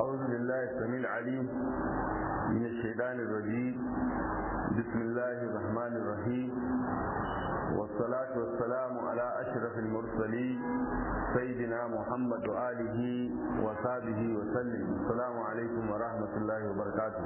أعوذ بالله السميع العليم من الشيطان الرجيم بسم الله الرحمن الرحيم والصلاة والسلام على أشرف المرسلين سيدنا محمد وآله وصحبه وسلم السلام عليكم ورحمة الله وبركاته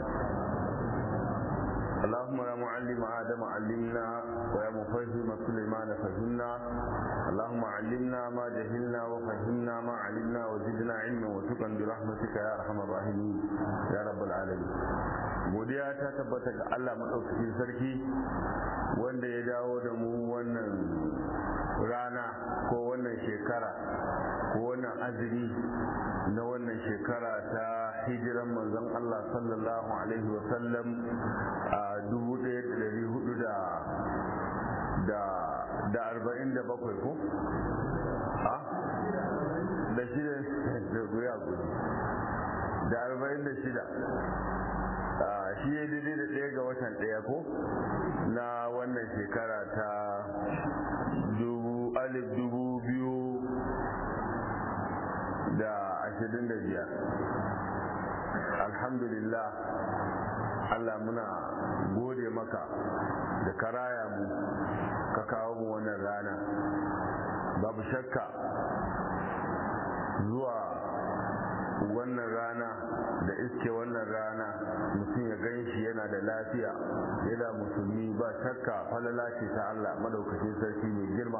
اللهم يا معلم آدم علمنا ويا مفهم سليمان فهمنا اللهم علمنا ما جهلنا وفهمنا ما علمنا وزدنا علما وشكرا برحمتك يا أرحم الراحمين يا رب العالمين godiya ta tabbata ga Allah maɗaukakin sarki wanda ya dawo da mu wannan rana ko wannan shekara ko wannan azumi na wannan shekara ta hijiran manzon Allah sallallahu alaihi wasallam a dubu ɗaya da ɗari hudu da da arba'in da bakwai ko? a? da shida da guya gudu da arba'in da shida shi ya daidai da ɗaya ga watan ɗaya ko na wannan shekara ta dubu alif dubu biyu da ashirin da biyar alhamdulillah Allah muna gode maka da karaya mu ka kawo mu wannan rana babu shakka zuwa wannan rana da iske wannan rana mutum ya gan shi yana da lafiya yana musulmi ba shakka falala ce ta Allah madaukakin sarki mai girma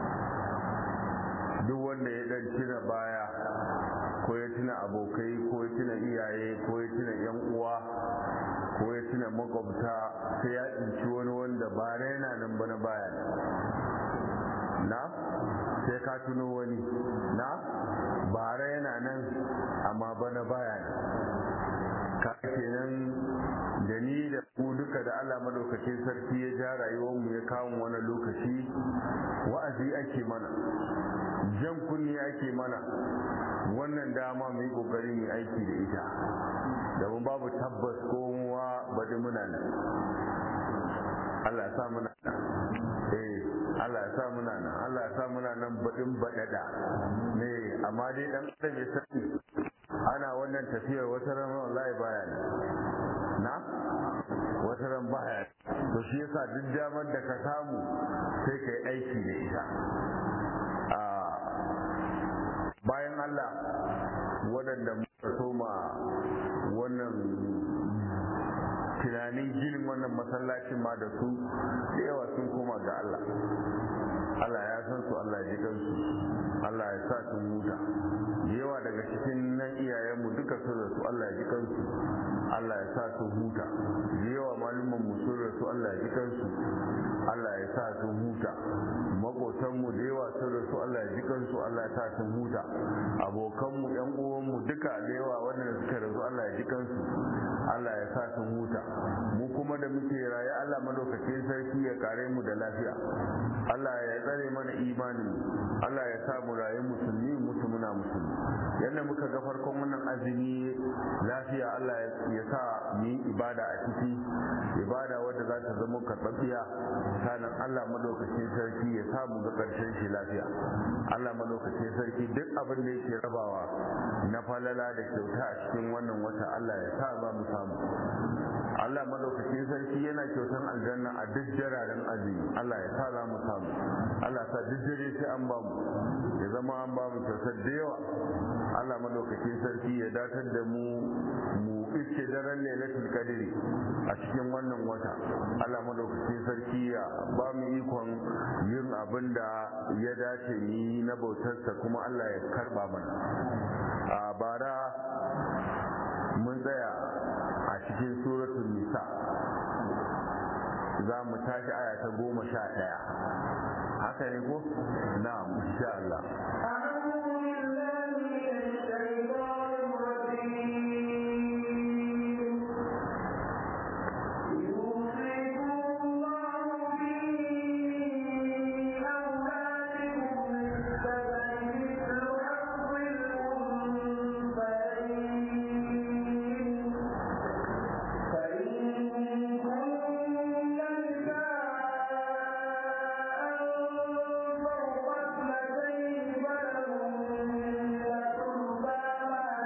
duk wanda ya dan tuna baya ko ya tuna abokai ko ya tuna iyaye ko ya tuna yan uwa ko ya tuna makwabta sai ya tsinci wani wanda ba yana nan ba na baya na sai ka tuno wani na bara yana nan amma bana baya ne ka kenan da ni da ku duka da Allah madaukakin sarki ya ja rayuwar mu ya kawo wani lokaci wa'azi ake mana jan kunni ake mana wannan dama mu yi kokari mu aiki da ita domin babu tabbas ko muwa bari muna nan Allah ya sa muna nan eh Allah ya sa muna nan Allah ya sa muna nan baɗin baɗaɗa ne amma dai dan adam ya sani ana wannan tafiyar wata ran wallahi baya ne na wata ran baya to shi yasa duk damar da ka samu sai kai aiki da ita a bayan Allah waɗanda muka soma wannan tunanin ginin wannan masallacin ma da su da yawa sun koma ga Allah Allah ya san su Allah ya ji kansu Allah ya sa sun huta da yawa daga cikin nan iyayenmu duka sun rasu Allah ya ji kansu Allah ya sa sun huta da yawa malumman mu sun rasu Allah ya ji kansu Allah ya sa sun huta makotanmu da yawa sun rasu Allah ya ji kansu Allah ya sa sun huta abokanmu yan uwanmu duka da yawa wanda suka rasu Allah ya ji kansu Allah ya sa sun huta mu kuma da muke raye Allah madaukakin sarki ya kare mu da lafiya Allah ya tsare mana imani Allah ya sa mu raye musulmi mutu muna musulmi yadda muka ga farkon wannan azumi lafiya Allah ya sa mu yi ibada a ciki ibada wadda za ta zama karɓaɓɓiya sanan Allah madaukakin sarki ya sa mu ga ƙarshen shi lafiya Allah madaukakin sarki duk abin da yake rabawa na falala da kyauta a cikin wannan wata Allah ya sa za mu samu Allah madaukakin sarki yana kyautan aljanna a duk jararen azumi Allah ya sa za mu samu Allah sa duk dare sai an ba mu ya zama an ba mu kyautar da yawa Allah madaukakin sarki ya datar da mu mu iske daren lailatul qadri a cikin wannan wata Allah madaukakin sarki ya ba mu ikon yin abin da ya dace ni na bautarsa kuma Allah ya karba mana a bara mun tsaya a cikin suratul nisa za mu tashi aya ta goma sha ɗaya haka ne ko na insha Allah فإن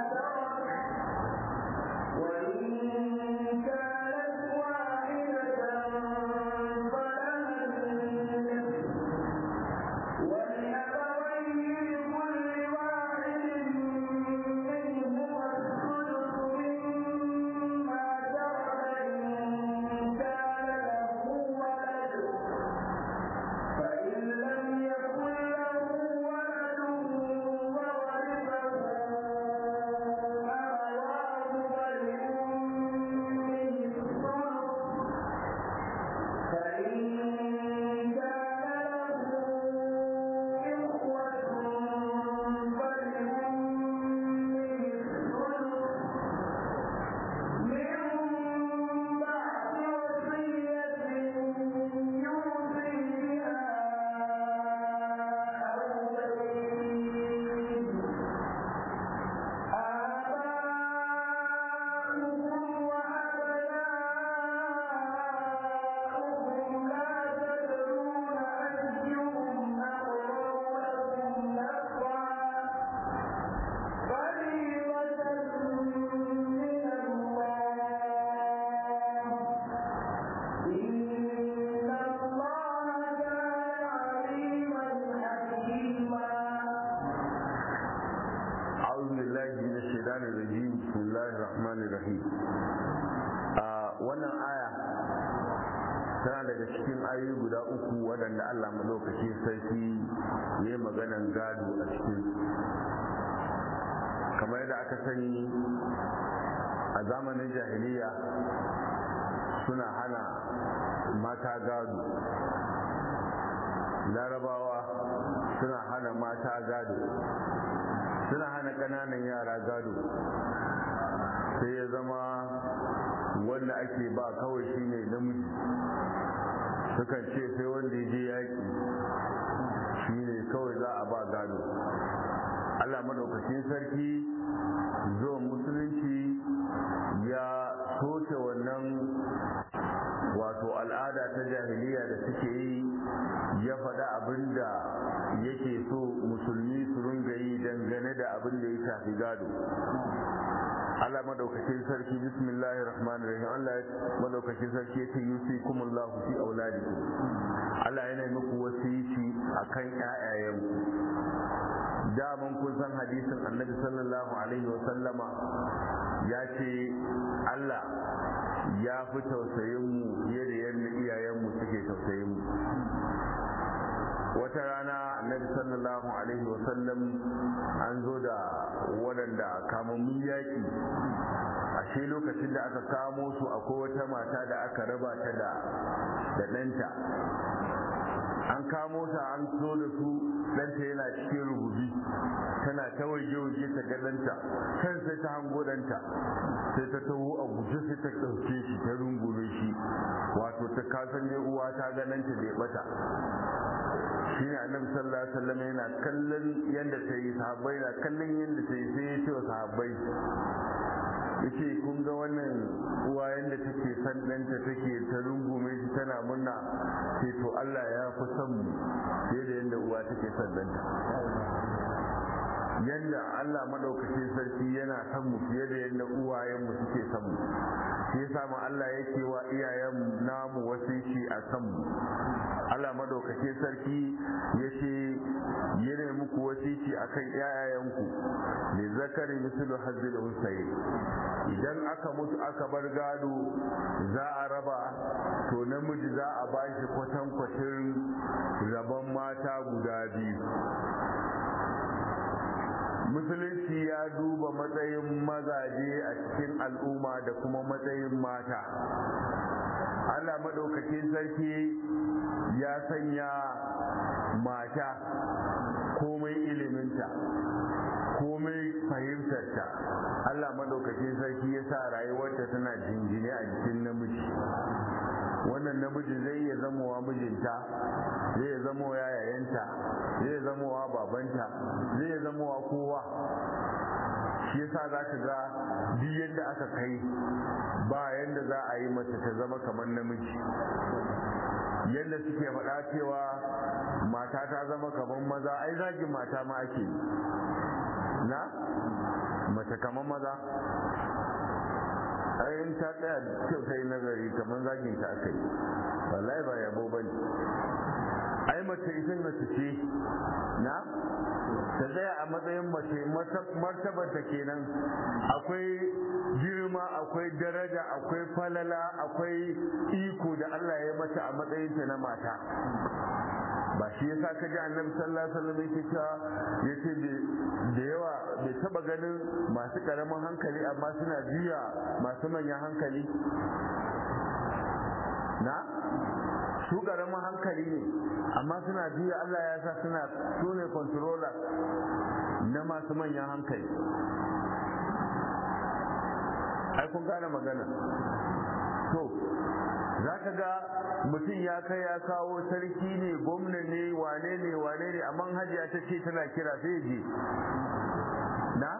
bismillahir rahmanir rahim a wannan aya tana daga cikin ayoyi guda uku waɗanda Allah madaukaki sarki ya maganan gado a cikin kamar yadda aka sani a zamanin jahiliya suna hana mata gado larabawa suna hana mata gado suna hana ƙananan yara gado sai ya zama wanda ake ba kawai shine namiji sukan ce sai wanda ya je yaƙi shine kawai za a ba gado allah madaukakin sarki zuwa musulunci ya soke wannan wato al'ada ta jahiliya da suke yi ya faɗa abin da yake so musulmi su ringa yi dangane da abin da ya shafi gado Allah madaukakin sarki bismillahir rahmanir rahim Allah madaukakin sarki yace yusikumullahu fi auladikum Allah yana muku wasiyi akan ƴaƴayen daman kun san hadisin Annabi sallallahu alaihi wa sallama ya ce Allah ya fi tausayin mu fiye da yadda iyayen mu suke tausayin mu wata rana annabi sallallahu alaihi wasallam an zo da waɗanda kamammun yaƙi ashe lokacin da aka kamo su akwai wata mata da aka raba ta da da ɗanta an kamo ta an zo da su ɗanta yana cikin rububi tana ta waje-waje ta ga ɗanta can sai ta hango ɗanta sai ta taho a guje sai ta ɗauke shi ta rungume shi wato ta kasan ne uwa ta ga ɗanta bai ɓata shi ne annabi sallallahu alaihi wasallam yana kallon yadda ta yi sahabbai na kallon yadda ta yi sai ya ce wa sahabbai yace kun ga wannan uwa yadda take san ɗanta take ta rungume shi tana murna sai to Allah ya fi son mu fiye da yadda uwa take son ɗanta yadda Allah madaukakin sarki yana son mu fiye da yadda uwayen mu suke son mu shi yasa ma Allah yake wa iyayen namu wasiki a kan mu Allah madaukakin sarki yace yana muku wasiki akan iyayenku ne zakari mislu hazzil unsayi idan aka mutu aka bar gado za a raba to namiji za a bashi kwatankwacin rabon mata guda biyu musulunci ya duba matsayin mazaje a cikin al'umma da kuma matsayin mata Allah maɗaukakin sarki ya sanya mata komai iliminta komai fahimtarta Allah maɗaukakin sarki ya sa rayuwarta tana jingine a jikin namiji wannan namiji zai iya zamowa mijinta zai iya zamowa yayayenta zai iya zamowa babanta zai iya zamowa kowa shi yasa za ka ga duk yadda aka kai ba yadda za a yi mace ta zama kamar namiji yadda suke faɗa cewa mata ta zama kamar maza ai zagin mata ma ake na mace kamar maza ayin ta tsaya kyau ta yi nazari kamar zagin ta aka yi wallahi ba yabo ba ne ai mace ita mace ce na ta tsaya a matsayin mace martabar ta kenan akwai girma akwai daraja akwai falala akwai iko da Allah ya mata a matsayin ta na mata ba shi yasa ka ji annabi sallallahu alaihi wasallam yake cewa yace da yawa bai taba ganin masu karamin hankali amma suna biya masu manyan hankali na su karamin hankali ne amma suna biya Allah ya sa suna su ne controller na masu manyan hankali ai kun gane magana to za ka ga mutum ya kai ya kawo sarki ne gwamna ne wane ne wane ne amma hajiya ta ce tana kira sai je na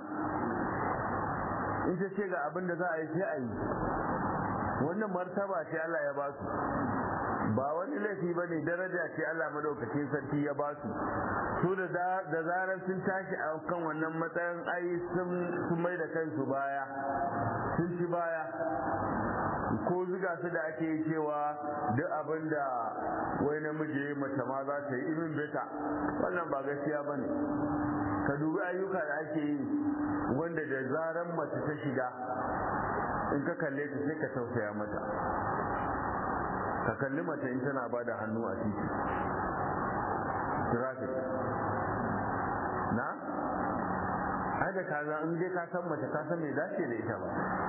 in ta ce ga abin da za a yi sai a yi wannan martaba ce Allah ya ba su ba wani laifi ba ne daraja ce Allah madaukakin sarki ya ba su su da zarar sun tashi a kan wannan matsayin ai sun mai da kansu baya sun ci baya ko zuga su da ake yi cewa duk abin da wai namiji ya mace ma za ta yi irin beta wannan ba gaskiya ba ne ka dubi ayyuka da ake yi wanda da zaran mace ta shiga in ka kalle ta sai ka tausaya mata ka kalli mace in tana ba da hannu a titi traffic na ai da kaza in dai ka san mace ka san me dace da ita ba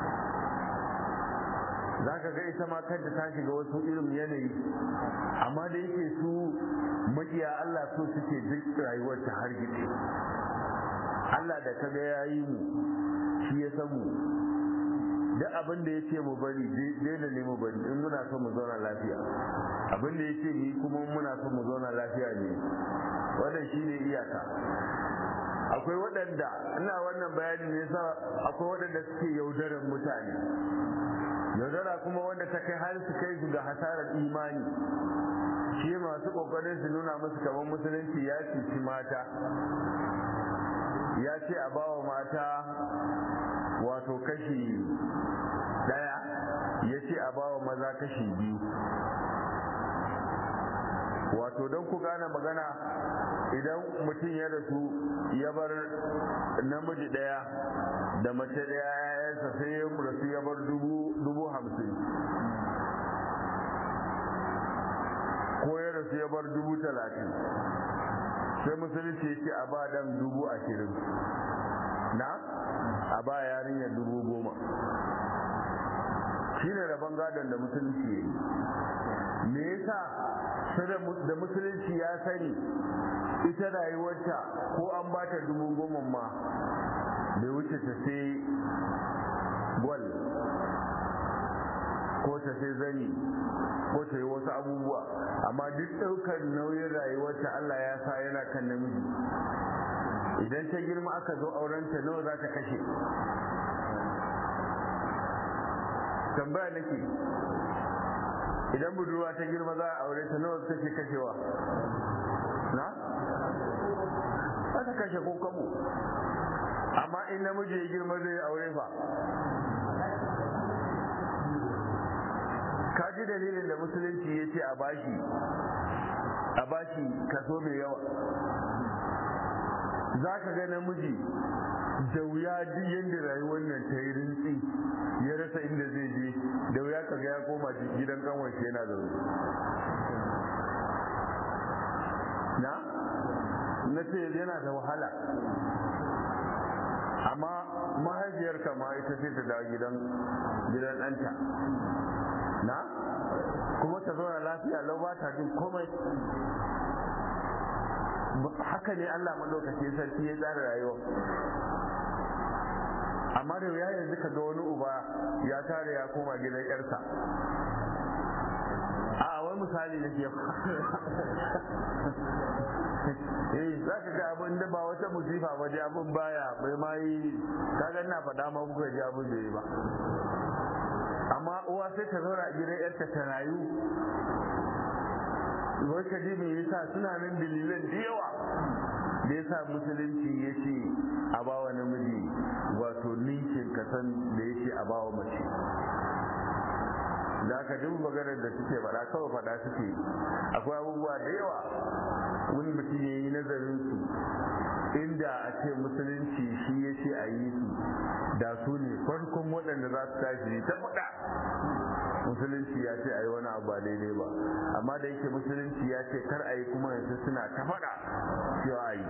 za ka ga ita ma kanta ta shiga wasu irin yanayi amma da yake su makiya Allah so suke duk rayuwar ta har gide Allah da ka ga yayi mu shi ya san mu duk abin da ya ce mu bari daina ne mu bari in muna so mu zauna lafiya abin da ya ce ni kuma muna so mu zauna lafiya ne wannan shine iyaka akwai waɗanda ina wannan bayani ne sa akwai waɗanda suke yaudarar mutane yaudara kuma wanda ta kai har su kai su ga hasarar imani shi masu kokarin su nuna musu kamar musulunci ya cuci mata ya ce a bawa mata wato kashi daya ya ce a bawa maza kashi biyu wato don ku gane magana idan mutum ya rasu ya bar namiji daya da mace daya yayansa sai ya rasu ya bar dubu hamsin ko ya rasu ya bar dubu talatin sai musulunci ya ce a ba dan dubu ashirin na a ba yarinyar dubu goma shi ne rabon gadon da musulunci ya yi me yasa da musulunci ya sani ita rayuwarta ko an ba ta dubu goma ma bai wuce ta sai gwal ko ta sai zani ko ta yi wasu abubuwa amma duk ɗaukar nauyin rayuwarta Allah ya sa yana kan namiji idan ta girma aka zo aurenta nawa za ta kashe tambaya nake idan budurwa ta girma za a aure ta nawa take kashewa na za ta kashe ko kabo amma in namiji ya girma zai aure fa ka ji dalilin da musulunci ya ce a bashi a bashi kaso mai yawa za ka ga namiji da wuya duk yadda rayuwar nan ta yi rintsi ya rasa inda zai je da wuya ka ga ya koma gidan kanwar yana zaune na na ce yana da wahala amma mahaifiyar ma ita ce ta dawo gidan gidan ɗanta na kuma ta zauna lafiya lau ba ta jin komai haka ne Allah madaukakin sarki ya tsara rayuwa amma da ya yanzu ka ga wani uba ya tare ya koma gidan yarsa a wani misali na ke eh za ka ga abin da ba wata musifa ba ji abin baya bai ma yi kaga na faɗa ma kuka ji abin da yi ba amma uwa sai ta zauna a gidan yarta ta rayu wai ka ji me yasa suna nan dalilan da yawa da yasa musulunci ya ce a bawa namiji wato ninkin kasan da ya ce a bawa mace da aka duk maganar da suke faɗa kawai faɗa suke akwai abubuwa da yawa wani mutum ya yi nazarin su inda a ce musulunci shi ya ce a yi su da su ne farkon waɗanda za su tashi ta faɗa musulunci ya ce a yi wani abu ba daidai ba amma da yake musulunci ya ce kar a yi kuma yanzu suna ta faɗa cewa a yi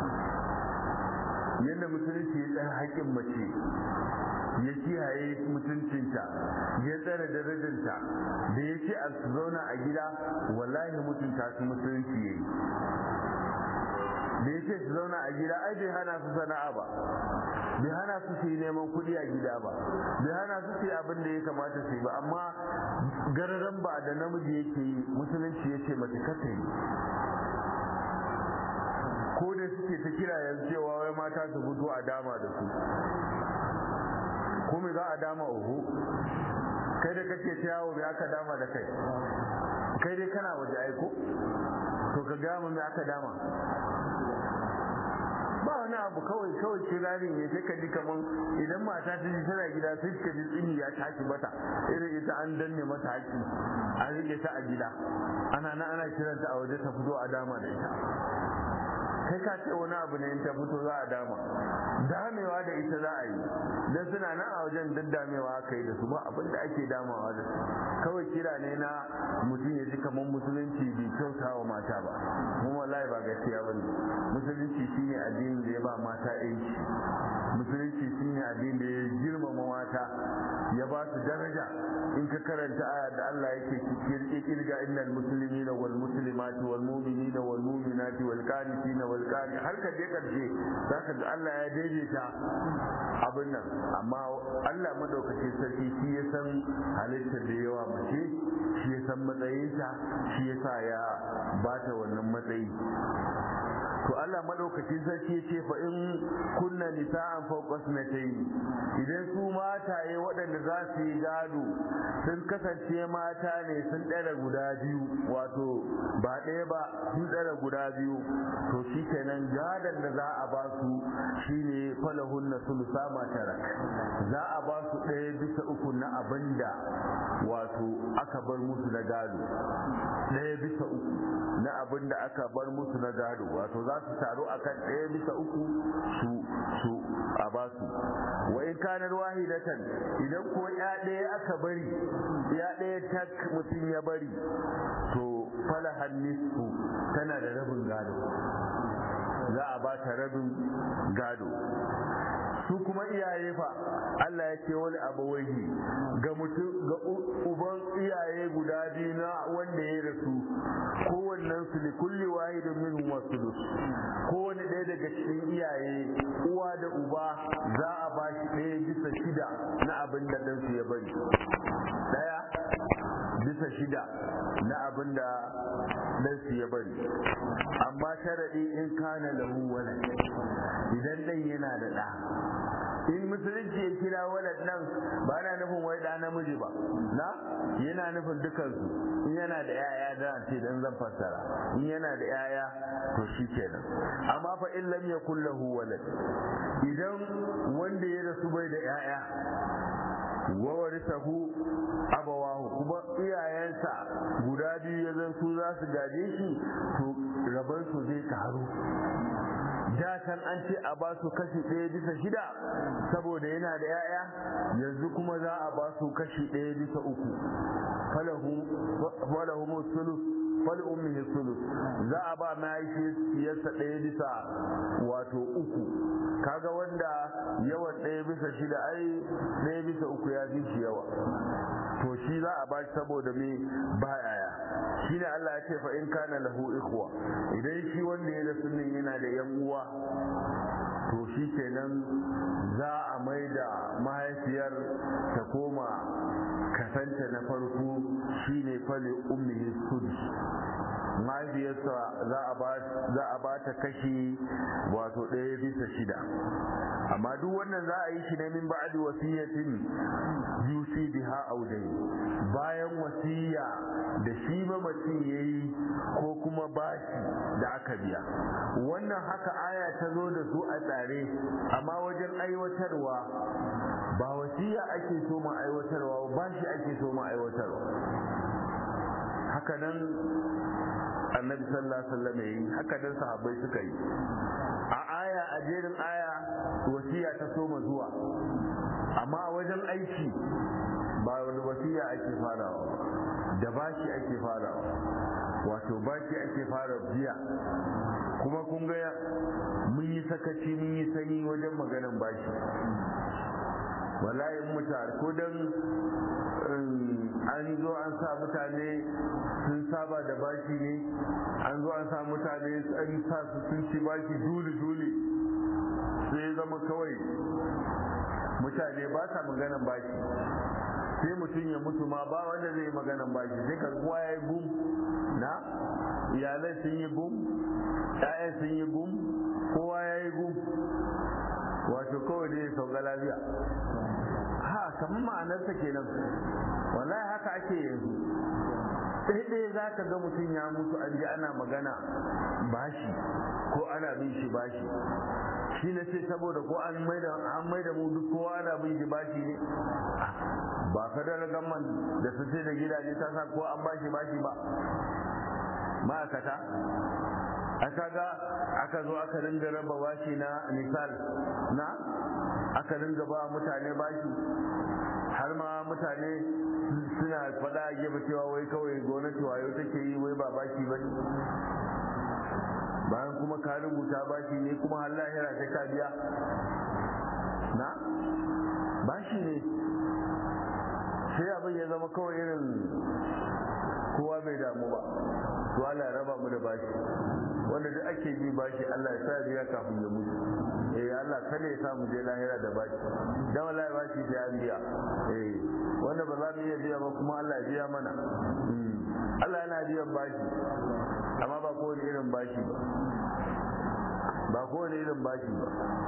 yadda musulunci ya tsara haƙƙin mace ya kiyaye mutuncinta ya tsara darajarta da ya ce a su zauna a gida wallahi mutunta su musulunci ya yi da ya ce su zauna a gida ai bai hana su sana'a ba bai hana su su yi neman kuɗi a gida ba bai hana su su yi abin da ya kamata su yi ba amma gararan ba da namiji yake yi musulunci ya ce mace kasa yi ko da suke ta kira yanzu cewa wai mata su fito a dama da su ko me za a dama uhu kai da kake ta yawo me aka dama da kai kai dai kana waje aiko to ka gama me aka dama ba wani abu kawai kawai kirari ne sai ka ji kaman idan mata ta ji tana gida sai ka ji tsini ya tashi mata irin ita an danne mata haƙi an rike ta a gida ana na ana kiranta a waje ta fito a dama da ita kai ka ce wani abu ne in ta fito za a dama damewa da ita za a yi don suna nan a wajen daddamewa aka yi da su ba abin da ake damawa da su kawai kira ne na mutum ya ji kamar musulunci bai kyauta wa mata ba mu wallahi ba gaskiya ba ne musulunci shine addinin da ya ba mata yanci musulunci shine addinin da ya girmama mata ya ba su daraja in ka karanta aya da Allah yake kirga innal muslimina wal muslimati wal mu'minina wal mu'minati wal qanitina wal qani har ka je karshe zaka ga Allah ya daidaita abin nan amma Allah madaukake sarki shi ya san halittar da yawa mace shi ya san matsayinta shi ya sa ya bata wannan matsayi to Allah madaukakin sarki ce fa in kunna nisa'an fawqa sunatayn idan su mataye waɗanda za su yi gado sun kasance mata ne sun ɗara guda biyu wato ba ɗaya ba sun ɗara guda biyu to shi kenan gadon da za a ba su shine falahun na sulusa matara za a ba su ɗaya bisa uku na abin da wato aka bar musu na gado ɗaya bisa uku na abin da aka bar musu na gado wato za su taru akan ɗaya bisa uku su su a ba su wa in kanar wahidatan idan ko ya ɗaya aka bari ya ɗaya tak mutum ya bari to falahan nisfu tana da rabin gado za a ba ta rabin gado su kuma iyaye fa Allah ya ce wani abawaihi ga mutum ga uban iyaye guda biyu na wanda ya rasu kowannen su li kulli wahidin minhum wasulus kowanne ɗaya daga cikin iyaye uwa da uba za a ba shi ɗaya bisa shida na abin da ɗansu ya bari ɗaya bisa shida na abin da ɗansu ya bari amma sharaɗi in kana lahu wala idan ɗan yana da ɗa in musulunci ya kira walad nan ba na nufin wai da namiji ba na yana nufin dukansu in yana da yaya da ce dan zan fassara in yana da yaya to shi kenan amma fa in lam yakul lahu walad idan wanda ya rasu bai da yaya wa warisahu abawahu kuma iyayensa guda biyu ya zan su za su gaje shi to rabar su zai karu da kan an ce a ba su kashi ɗaya bisa shida saboda yana da 'ya'ya yanzu kuma za a ba su kashi ɗaya bisa uku falahu sulus fali ummihi sulus za a ba mahaifiyarsa ɗaya bisa wato uku kaga wanda yawan ɗaya bisa shida ai ɗaya bisa uku ya fi shi yawa to shi za a ba shi saboda me ba yaya shi ne Allah ya ce fa in kana lahu ikhwa idan shi wanda ya rasu nan yana da yan uwa to shi kenan za a mai da mahaifiyar ta koma kasanta na farko shine fali ummihi sudus mahaifiyarsa za a ba ta kashi wato ɗaya bisa shida amma duk wannan za a yi shi ne min ba'di wasiyatin yusi biha audai bayan wasiya da shi mamacin yayi ko kuma bashi da aka biya wannan haka aya ta zo da su a tsare amma wajen aiwatarwa ba wasiya ake so ma aiwatarwa ba shi ake so ma aiwatarwa haka nan annabi sallallahu alaihi wasallam yayi haka nan sahabbai suka yi a aya a jerin aya wasiya ta soma zuwa amma a wajen aiki ba wani wasiya ake farawa da bashi ake farawa wato bashi ake fara biya kuma kun ga mun yi sakaci mun yi sanyi wajen maganan bashi wallahi mutane ko dan an zo an sa mutane sun saba da bashi ne an zo an sa mutane an sa su sun ci bashi dole dole sai zama kawai mutane ba sa maganan bashi sai mutum ya mutu ma ba wanda zai yi maganan bashi sai ka kowa ya yi gum na iyalai sun yi gum ƴaƴan sun yi gum kowa ya yi gum wato kawai dai sauka lafiya ha kamar ma'anarsa kenan wallahi haka ake yanzu sai ɗaya za ka ga mutum ya mutu an ji ana magana bashi ko ana bin shi bashi shi na ce saboda ko an maida an maida mu duk kowa ana bin shi bashi ne ba federal government da su ce da gidaje ta sa ko an bashi bashi ba ma'aikata aka ga aka zo aka ringa raba bashi na misal na aka ringa ba mutane bashi har ma mutane suna faɗa a gefe cewa wai kawai gwamnati wayo take yi wai ba bashi ba bayan kuma ka rubuta bashi ne kuma har lahira sai ka biya na bashi ne sai abin ya zama kawai irin kowa bai damu ba to Allah ya raba mu da bashi wanda duk ake bi bashi Allah ya sa biya kafin ya mutu eh Allah kada ya sa mu je lahira da bashi dan wallahi bashi sai an biya eh wanda ba za mu iya biya ba kuma Allah ya biya mana Allah yana biyan bashi amma ba kowane irin bashi ba ba kowane irin bashi ba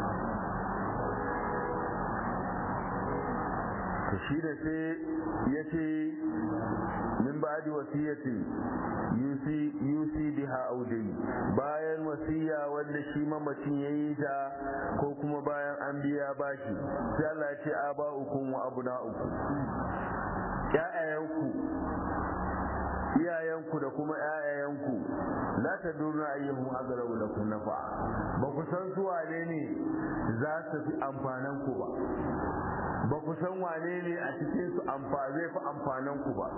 to shi da sai ya ce min ba'di wasiyati yusi yusi biha audai bayan wasiya wanda shi mamacin yayi ta ko kuma bayan an biya bashi sai Allah ya ce aba'ukum wa abna'ukum ya'ayanku iyayenku da kuma ƴaƴayenku la ta duna ayyuhum aqrabu lakum nafa ba ku san su wane ne za su fi amfanan ku ba ba ku san wane ne a cikin su zai fi amfanan ku ba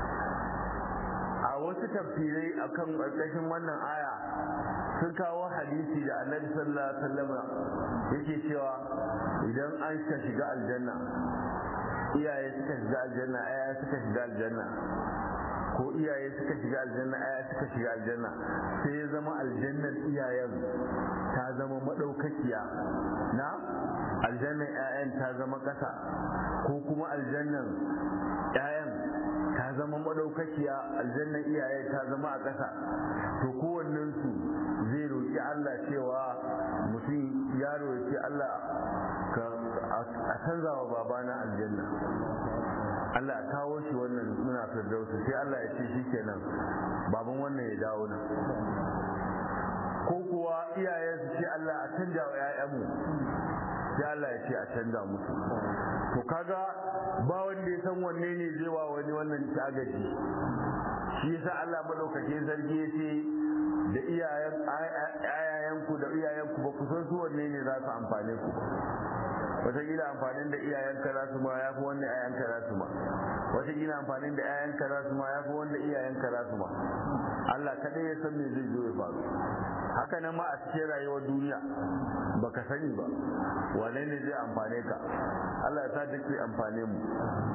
a wasu tafsirai akan ƙarƙashin wannan aya sun kawo hadisi da annabi sallallahu alaihi wasallam yake cewa idan an ka shiga aljanna iyaye suka shiga aljanna aya suka shiga aljanna ko iyaye suka shiga aljanna aya suka shiga aljanna sai ya zama aljannar iyayen ta zama madaukakiya na aljannar ƴaƴan ta zama ƙasa ko kuma aljannar ƴaƴan ta zama madaukakiya aljannar iyaye ta zama a ƙasa to kowannen su zai roƙi Allah cewa mutum ya roƙi Allah ka a canza wa babana aljanna Allah ya kawo shi wannan muna firdausu sai Allah ya ce shikenan baban wannan ya dawo nan ko kuwa iyayen su ce Allah a canja wa ƴaƴanmu sai Allah ya ce a canja musu to kaga ba wanda ya san wanne ne zai wa wani wannan tagaji shi yasa Allah madaukakin sarki ya ce da iyayen ayayanku da iyayenku ba ku san su wanne ne za su amfane ku wataƙila amfanin da iyayenka za su ma ya fi wanda iyayenka za su ma wataƙila amfanin da iyayenka za su ma ya fi wanda iyayenka za su ma Allah kaɗai ya san me zai zo ya faru haka nan ma a cikin rayuwar duniya baka sani ba wane ne zai amfane ka Allah ya sa duk zai amfane mu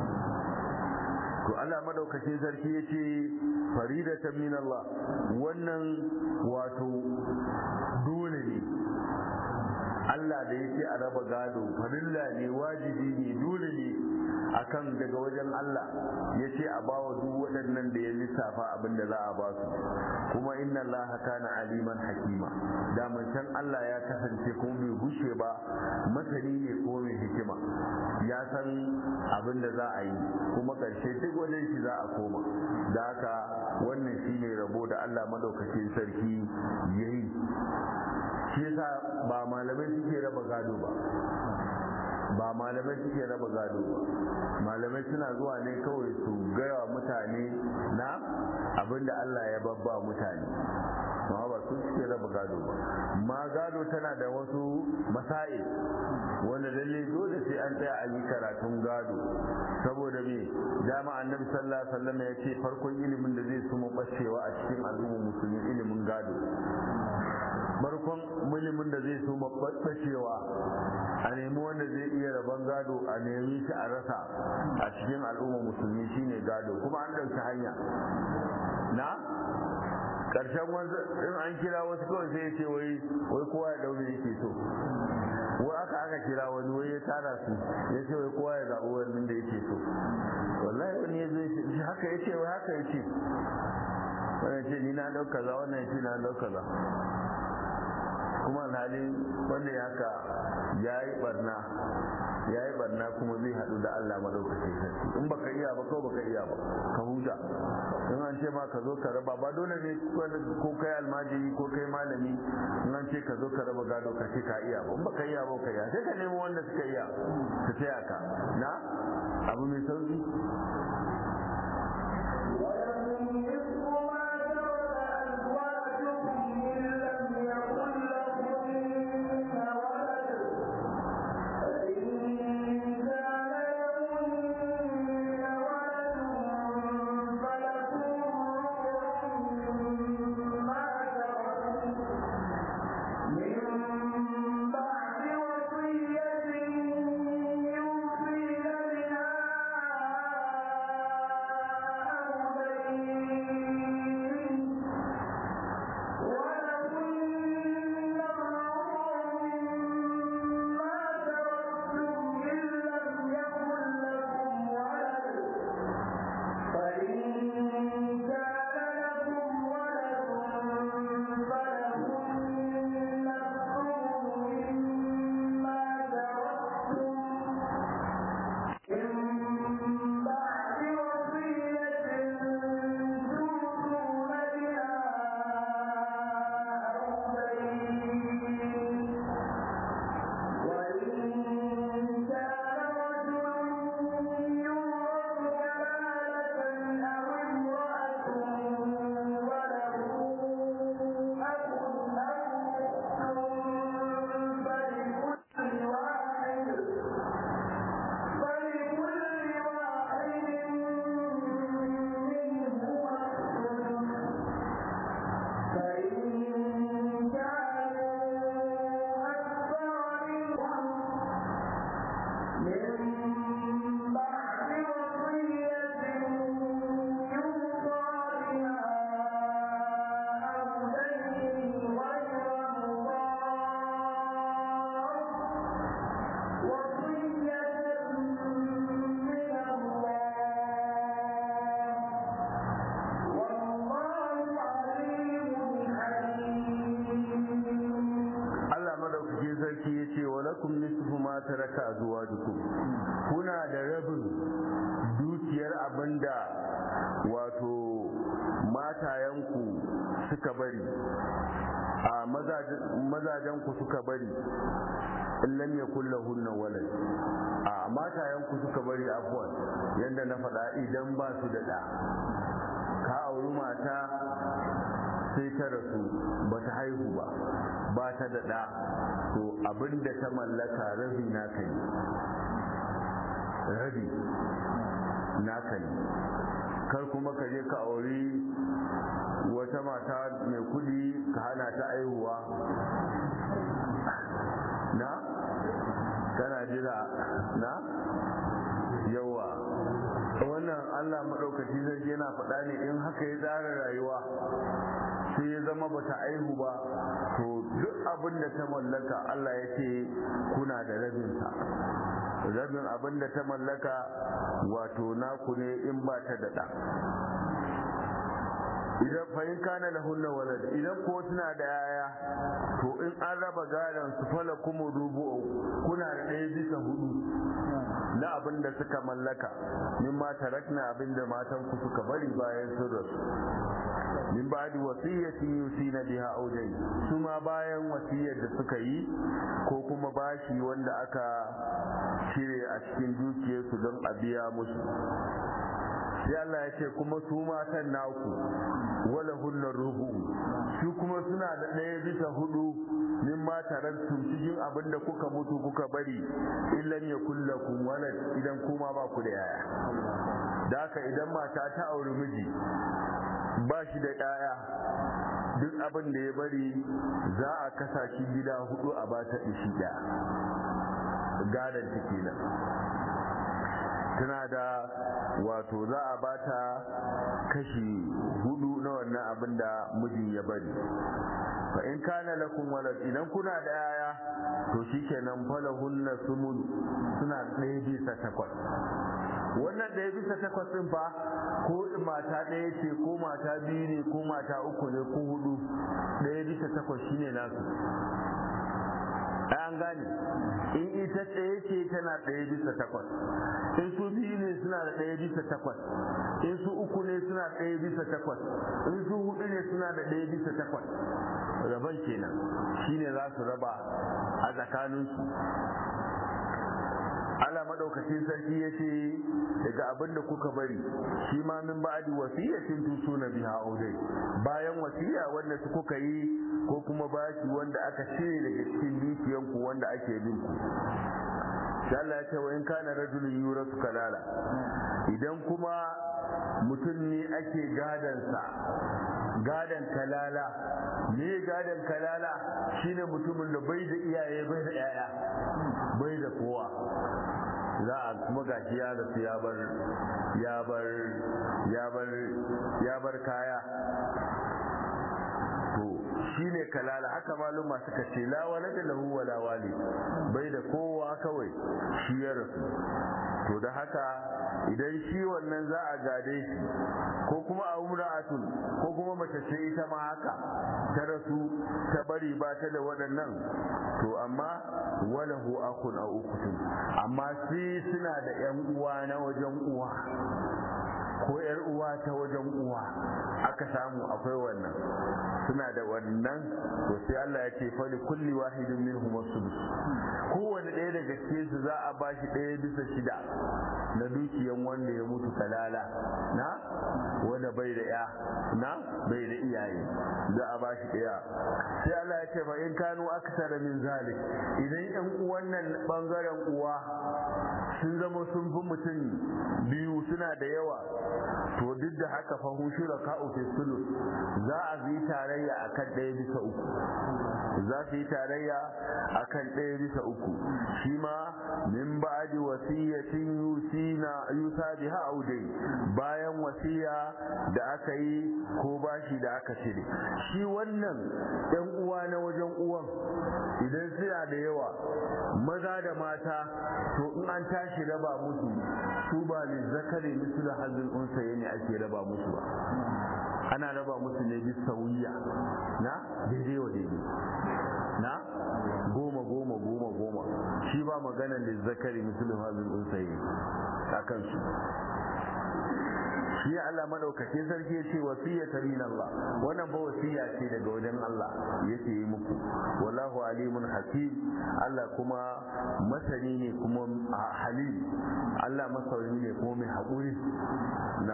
to Allah madaukakin sarki ya ce faridatan min Allah wannan wato dole ne Allah da yake a raba gado farilla ne wajibi ne dole ne akan daga wajen Allah ya ce a bawa duk waɗannan da ya lissafa abin da za a ba su kuma inna Allah kana aliman hakima da can Allah ya kasance ko bai gushe ba masani ne ko mai hikima ya san abin da za a yi kuma ƙarshe duk wajen shi za a koma da haka wannan shine rabo da Allah madaukakin sarki yayi shi yasa ba malamai suke raba gado ba ba malamai suke raba gado ba malamai suna zuwa ne kawai su gaya mutane na abinda Allah ya babba mutane amma ba su suke raba gado ba ma gado tana da wasu masa'i wanda lalle dole sai an tsaya a yi karatun gado saboda me dama annabi sallallahu alaihi wasallam ya ce farkon ilimin da zai suma bacewa a cikin al'ummar musulmi ilimin gado barkon ilimin da zai suma bacewa a nemi wanda zai iya rabon gado a nemi shi a rasa a cikin al'ummar musulmi shine gado kuma an ɗauki hanya na ƙarshen wanzu in an kira wasu kawai sai ya ce wai wai kowa ya daure yake so wai aka aka kira wani wai ya tara su ya ce wai kowa ya zaɓi wannan da yake so wallahi wani ya zo shi haka ya ce wai haka ya ce wannan ce ni na ɗauka za wannan ce na ɗauka za kuma alhali wanda ya haka ya yi barna ya yi barna kuma zai haɗu da Allah maɗaukacin sarki in baka iya ba kawai baka iya ba ka huta in an ce ma ka zo ka raba ba dole ne ko kai almajiri ko kai malami in an ce ka zo ka raba gado ka ce ka iya ba in baka iya ba ka iya sai ka nemo wanda suka iya su taya ka na abu mai sauki lakum nisfu ma taraka azwajukum kuna da rabin dukiyar abinda wato matayenku suka bari a mazajenku suka bari in lam yakul lahunna walad a matayenku suka bari afwan yanda na faɗa idan ba su da ɗa ka auri mata sai ta rasu ba ta haihu ba ba ta da ɗa to abinda ta mallaka rabi naka ne rabi naka ne kar kuma ka je ka auri wata mata mai kudi ka hana ta aihuwa na kana jira na yawa wannan allah maɗaukaci zai yana faɗa ne in haka ya tsara rayuwa sai ya zama bata aihu ba to duk abin da ta mallaka Allah ya ce kuna da rabinsa rabin abin da ta mallaka wato naku ne in ba ta da ɗa idan fahim kana da hunna walad idan ko suna da yaya to in an raba gadon su fala kuma rubu kuna da ɗaya bisa hudu na abin da suka mallaka min ma tarakna abin da matan ku suka bari bayan sun rasu min ba'di wasiyyatin yusina biha aw dayn kuma bayan wasiyar da suka yi ko kuma bashi wanda aka cire a cikin dukiyarsu don a biya musu sai Allah ya ce kuma su matan naku wala hunna rubu su kuma suna da ɗaya bisa hudu min ma tarattum cikin abin da kuka mutu kuka bari illan ya kullakum walad idan kuma ba ku da yaya da haka idan mata ta auri miji ba shi da ƴaƴa duk abin da ya bari za a kasa shi gida hudu a ba ta ishi ɗaya gadon ta kenan tana da wato za a ba ta kashi hudu na wannan abin da miji ya bari fa in kana lakum walad idan kuna da yaya to shikenan falahunna sumun suna ɗaya bisa takwas wannan ɗaya bisa takwas ɗin fa ko mata ɗaya ce ko mata biyu ne ko mata uku ne ko hudu ɗaya bisa takwas shine nasu an gane in ita tsaye ce tana ɗaya bisa takwas in su biyu ne suna suna da ɗaya bisa takwas in su uku ne suna ɗaya bisa takwas in su hudu ne suna da ɗaya bisa takwas raban kenan shine za su raba a tsakaninsu Allah madaukakin sarki ya ce daga abin da kuka bari shi ma min ba'di wasiyatin tusuna biha audai bayan wasiya wanda su kuka yi ko kuma baki wanda aka cire daga cikin dukiyanku wanda ake bin ku Allah ya ce wa in kana rajulun yurasu kalala idan kuma mutum ne ake gadansa gadan kalala me gadan kalala shine mutumin da bai da iyaye bai da yaya bai da kowa za a kuma gashi ya rasu ya bar ya bar ya bar ya bar kaya to shine kalala haka maluma suka ce la walada lahu wala wali bai da kowa kawai shi ya rasu to da haka idan shi wannan za a gade shi ko kuma a umra'atun ko kuma mace ce ita ma haka ta rasu ta bari ba ta da waɗannan to amma walahu akun a ukutun amma sai suna da yan uwa na wajen uwa ko yar uwa ta wajen uwa aka samu akwai wannan suna da wannan to sai Allah ya ce fali kulli wahidin minhum as-sudus kowanne ɗaya daga cikin su za a bashi ɗaya bisa shida na dukiyan wanda ya mutu kalala na wanda bai da ya na bai da iyaye za a bashi ɗaya sai Allah ya ce fa in kanu aksara min zalik idan yan uwan nan bangaren uwa sun zama sun fi mutum biyu suna da yawa to duk da haka fa hushura ka fi sulus za a yi tarayya akan ɗaya bisa uku za su yi tarayya akan ɗaya bisa uku shi ma min ba'di wasiyatin yusina yusa biha audai bayan wasiya da aka yi ko bashi da aka cire shi wannan ɗan uwa na wajen uwan idan suna da yawa maza da mata to in an tashi raba musu su ba ne zakari mislu hazin unsa ne ake raba musu ba ana raba musu ne bisa wuya na daidai wa daidai na goma goma goma goma shi ba maganar da zakari mislu hazin unsa a kansu shi Allah madaukakin sarki ya ce wasiyata min Allah wannan ba wasiya ce daga wajen Allah yake yi muku wallahu alimun hakim Allah kuma masani ne kuma halim Allah masani ne kuma mai haƙuri na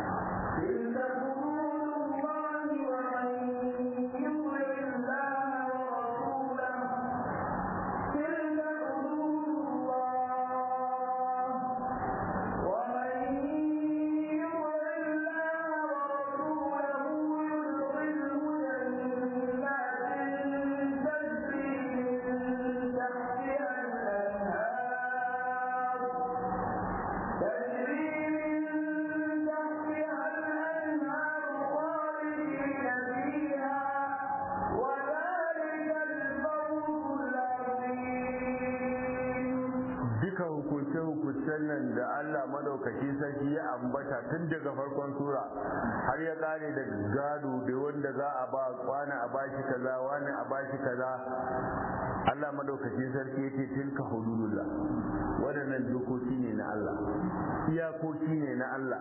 hukuncen nan da Allah madaukaki sarki ya ambata tun daga farkon sura har ya kare da gado da wanda za a ba wani a bashi kaza wani a bashi kaza Allah madaukaki sarki ya ce tilka hududullah waɗannan dokoki ne na Allah iyakoki ne na Allah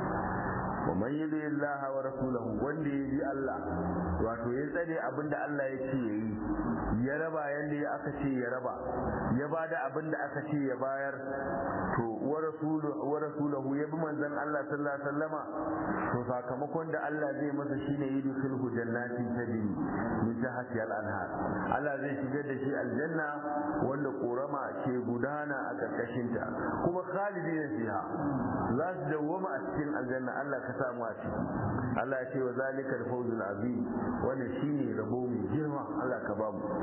wa man yudi Allah wa rasulahu wanda ya bi Allah wato ya tsare abinda Allah ya ce yayi ya raba yanda ya aka ce ya raba ya bada abinda aka ce ya bayar to wa rasuluhu wa rasuluhu ya bi manzon Allah sallallahu alaihi wasallama to sakamakon da Allah zai masa shine yudkhilhu jannatin tajri min tahtiha al-anhar Allah zai shigar da shi aljanna wanda korama ke gudana a karkashin ta kuma khalidina fiha za su dawwama a cikin aljanna Allah ka samu a ciki Allah ya ce wa zalika al-fawzul azim wannan shine rabo mai girma Allah ka ba mu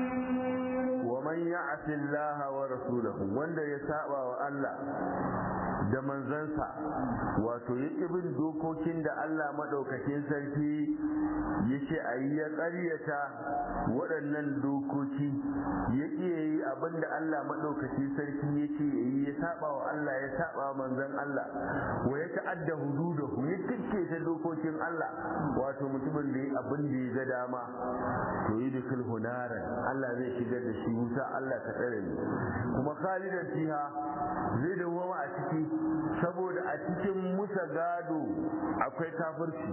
ya'si Allah wa rasulahu wanda ya saba wa Allah da manzansa wato ya bin dokokin da Allah maɗaukakin sarki ya ce a yi ya ƙaryata waɗannan dokoki ya iya yi abin da Allah maɗaukakin sarki ya ce ya yi ya saba wa Allah ya saba manzan Allah wa ya ta'adda hududahu ya tikke ta dokokin Allah wato mutumin da ya abin da ya ga dama to yi da hunaran Allah zai shigar da shi wuta Allah ka tsare ni kuma khalidan fiha zai dawwama a ciki saboda a cikin musa gado akwai kafirci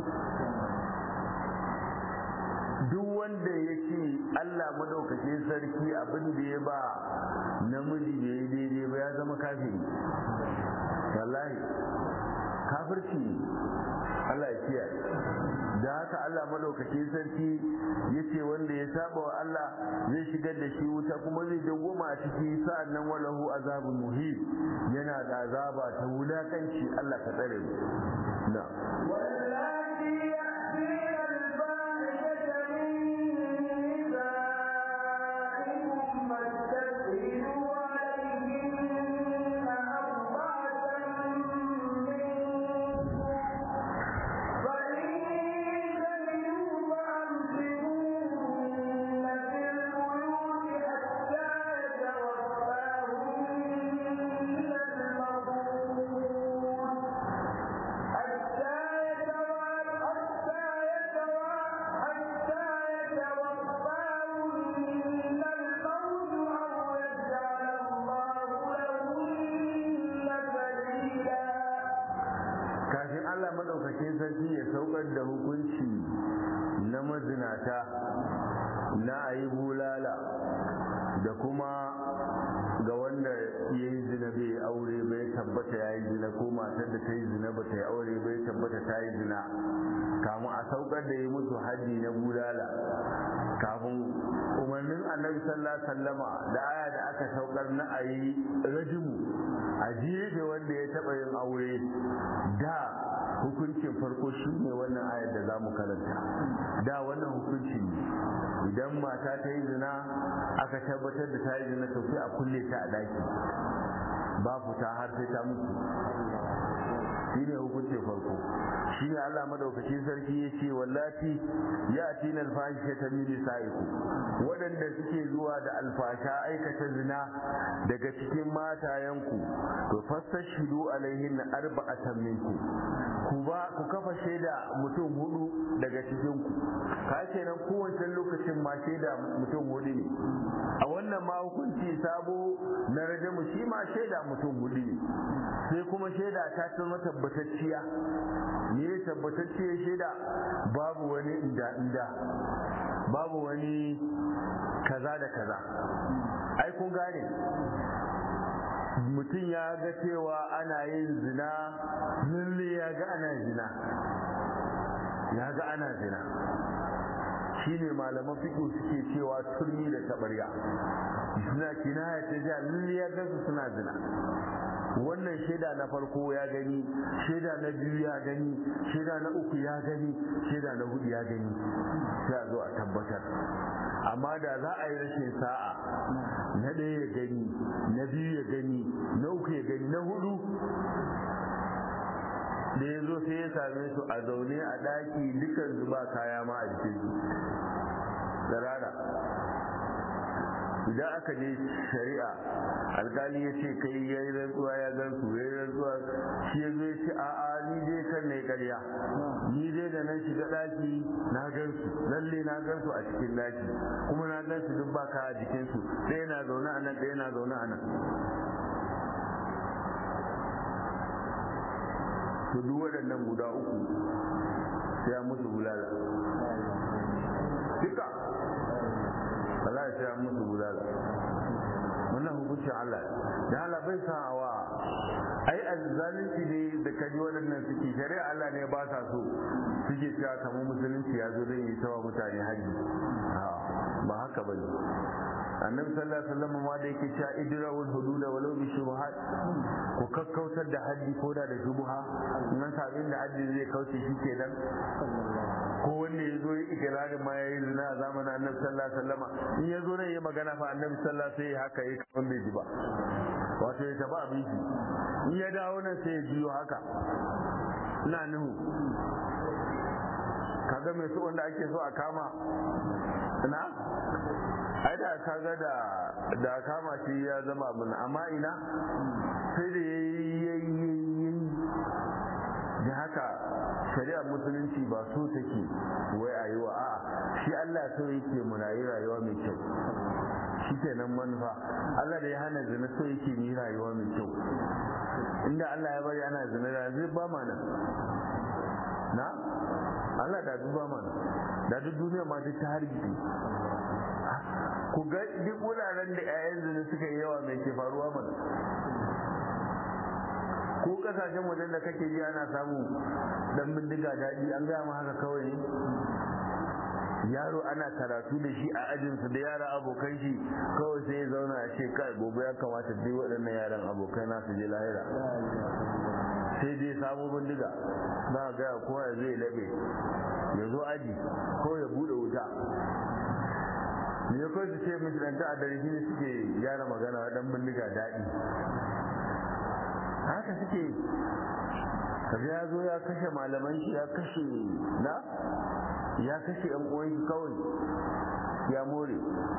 duk wanda ya ce Allah madaukakin sarki abin da ya ba namiji da ya daidai ba ya zama kafiri wallahi kafirci Allah ya kiyaye da haka Allah madaukakin sarki ya ce wanda ya saba wa Allah zai shigar da shi wuta kuma zai dawwama a ciki sa'annan walahu azabun muhim yana da azaba ta wulakanci Allah ka tsare mu na واللاتي يأتين الفاحشة من نسائكم فاستشهدوا عليهن أربعة منكم فإن شهدوا فأمسكوهن في البيوت حتى يتوفاهن الموت حتى يتوى حتى يتوى حتى يتوفاهن الموت أو يجعل الله لهن سبيلا kafin Allah madaukakin sarki ya saukar da hukunci na mazinata na ayi bulala da kuma ga wanda ya yi zina bai aure bai tabbata ya yi zina ko matar da ta yi zina ba ta yi aure bai tabbata ta yi zina kamun a saukar da yi musu haji na bulala kafin umarnin annabi sallallahu alaihi wasallama da aya da aka saukar na a yi rajimu a jefe wanda ya taɓa yin aure da hukuncin farko shi ne wannan ayar da za mu karanta da wannan hukunci ne idan mata ta yi zina aka tabbatar da ta yi zina to sai a kulle ta a daki ba fita har sai ta mutu shi ne hukuncin farko shi ne Allah madaukakin sarki ya ce wallati ya tina alfahisha ta mini sa'iku waɗanda suke zuwa da alfasha aikata zina daga cikin matayenku to fastashidu alaihin arba'atan minkum ku ba ku kafa shaida mutum hudu daga cikin ku ka ce nan kowace lokacin ma shaida mutum hudu ne a wannan ma hukunci sabo na rajamu shi ma shaida mutum hudu ne sai kuma shaida ta zama tabbatacciya ne tabbatacciyar shaida babu wani inda inda babu wani kaza da kaza ai kun gane mutum ya ga cewa ana yin zina lalle ya ga ana zina ya ga ana zina shine malaman fiƙo suke cewa turmi da tabarya suna kinaya ta ja lalle ya gansu suna zina wannan shaida na farko ya gani shaida na biyu ya gani shaida na uku ya gani shaida na hudu ya gani sai a zo a tabbatar amma da za a yi rashin sa'a na ɗaya ya gani na biyu ya gani na uku ya gani na hudu da ya zo sai ya same su a zaune a ɗaki dukan zuba kaya ma a jikin su tsirara idan aka je shari'a alkali ya ce kai ya yi rantsuwa ya gan su ya yi rantsuwa shi ya zo ya ce a'a ni dai kan ne karya ni dai da nan shiga daki na gan su lalle na gan su a cikin daki kuma na gan su duk ba ka a jikin su ɗaya na zaune a nan ɗaya na zaune a nan to duk waɗannan guda uku sai musu bulala duka Allah ya sai musu bulala wannan hukuncin Allah da Allah bai san awa ai azzalunci ne da kaji waɗannan suke shari'a Allah ne ba sa so suke cewa kamar musulunci ya zo don yi tawa mutane haji ba haka ba ne annabi sallallahu alaihi wasallam ma da yake cewa idrawul hududa walau bi shubuhat ku kakkautar da haddi ko da da shubuha nan sabin da haddi zai kauce shi kenan ko wanda ya zo yi ikirarin ma ya yi zina a zamanin annabi sallallahu alaihi wasallam in ya zo ne ya magana fa annabi sallallahu alaihi wasallam sai haka yi kamar bai ji ba wato ya taba abin shi in ya dawo nan sai ya biyo haka ina nuhu kaga mai su wanda ake so a kama na ai da kaga da da kama shi ya zama abin amma ina sai da yayi da haka shari'ar musulunci ba so take wai a yi wa a shi Allah so yake mu rayu rayuwa mai kyau shi kenan manufa Allah da ya hana zina so yake mu yi rayuwa mai kyau inda Allah ya bari ana zina da zai ba mana na Allah da duk ba mana da duk duniya ma duk ta hargitsi ku ga duk wuraren da 'ya'yan zina suka yi yawa mai ke faruwa mana ko kasashen wajen da kake ji ana samu dan bindiga daɗi an gaya haka kawai ne yaro ana karatu da shi a ajinsu da yara abokan shi kawai sai ya zauna a ce kai gobe ya kamata dai waɗannan yaran abokai na su je lahira sai dai samu bindiga za a gaya kowa ya zai laɓe ya zo aji ko ya buɗe wuta ne kawai su ce misalanta a dare shi ne suke gyara magana dan bindiga daɗi haka suke kaga ya zo ya kashe malaman shi ya kashe na ya kashe yan uwan shi kawai ya more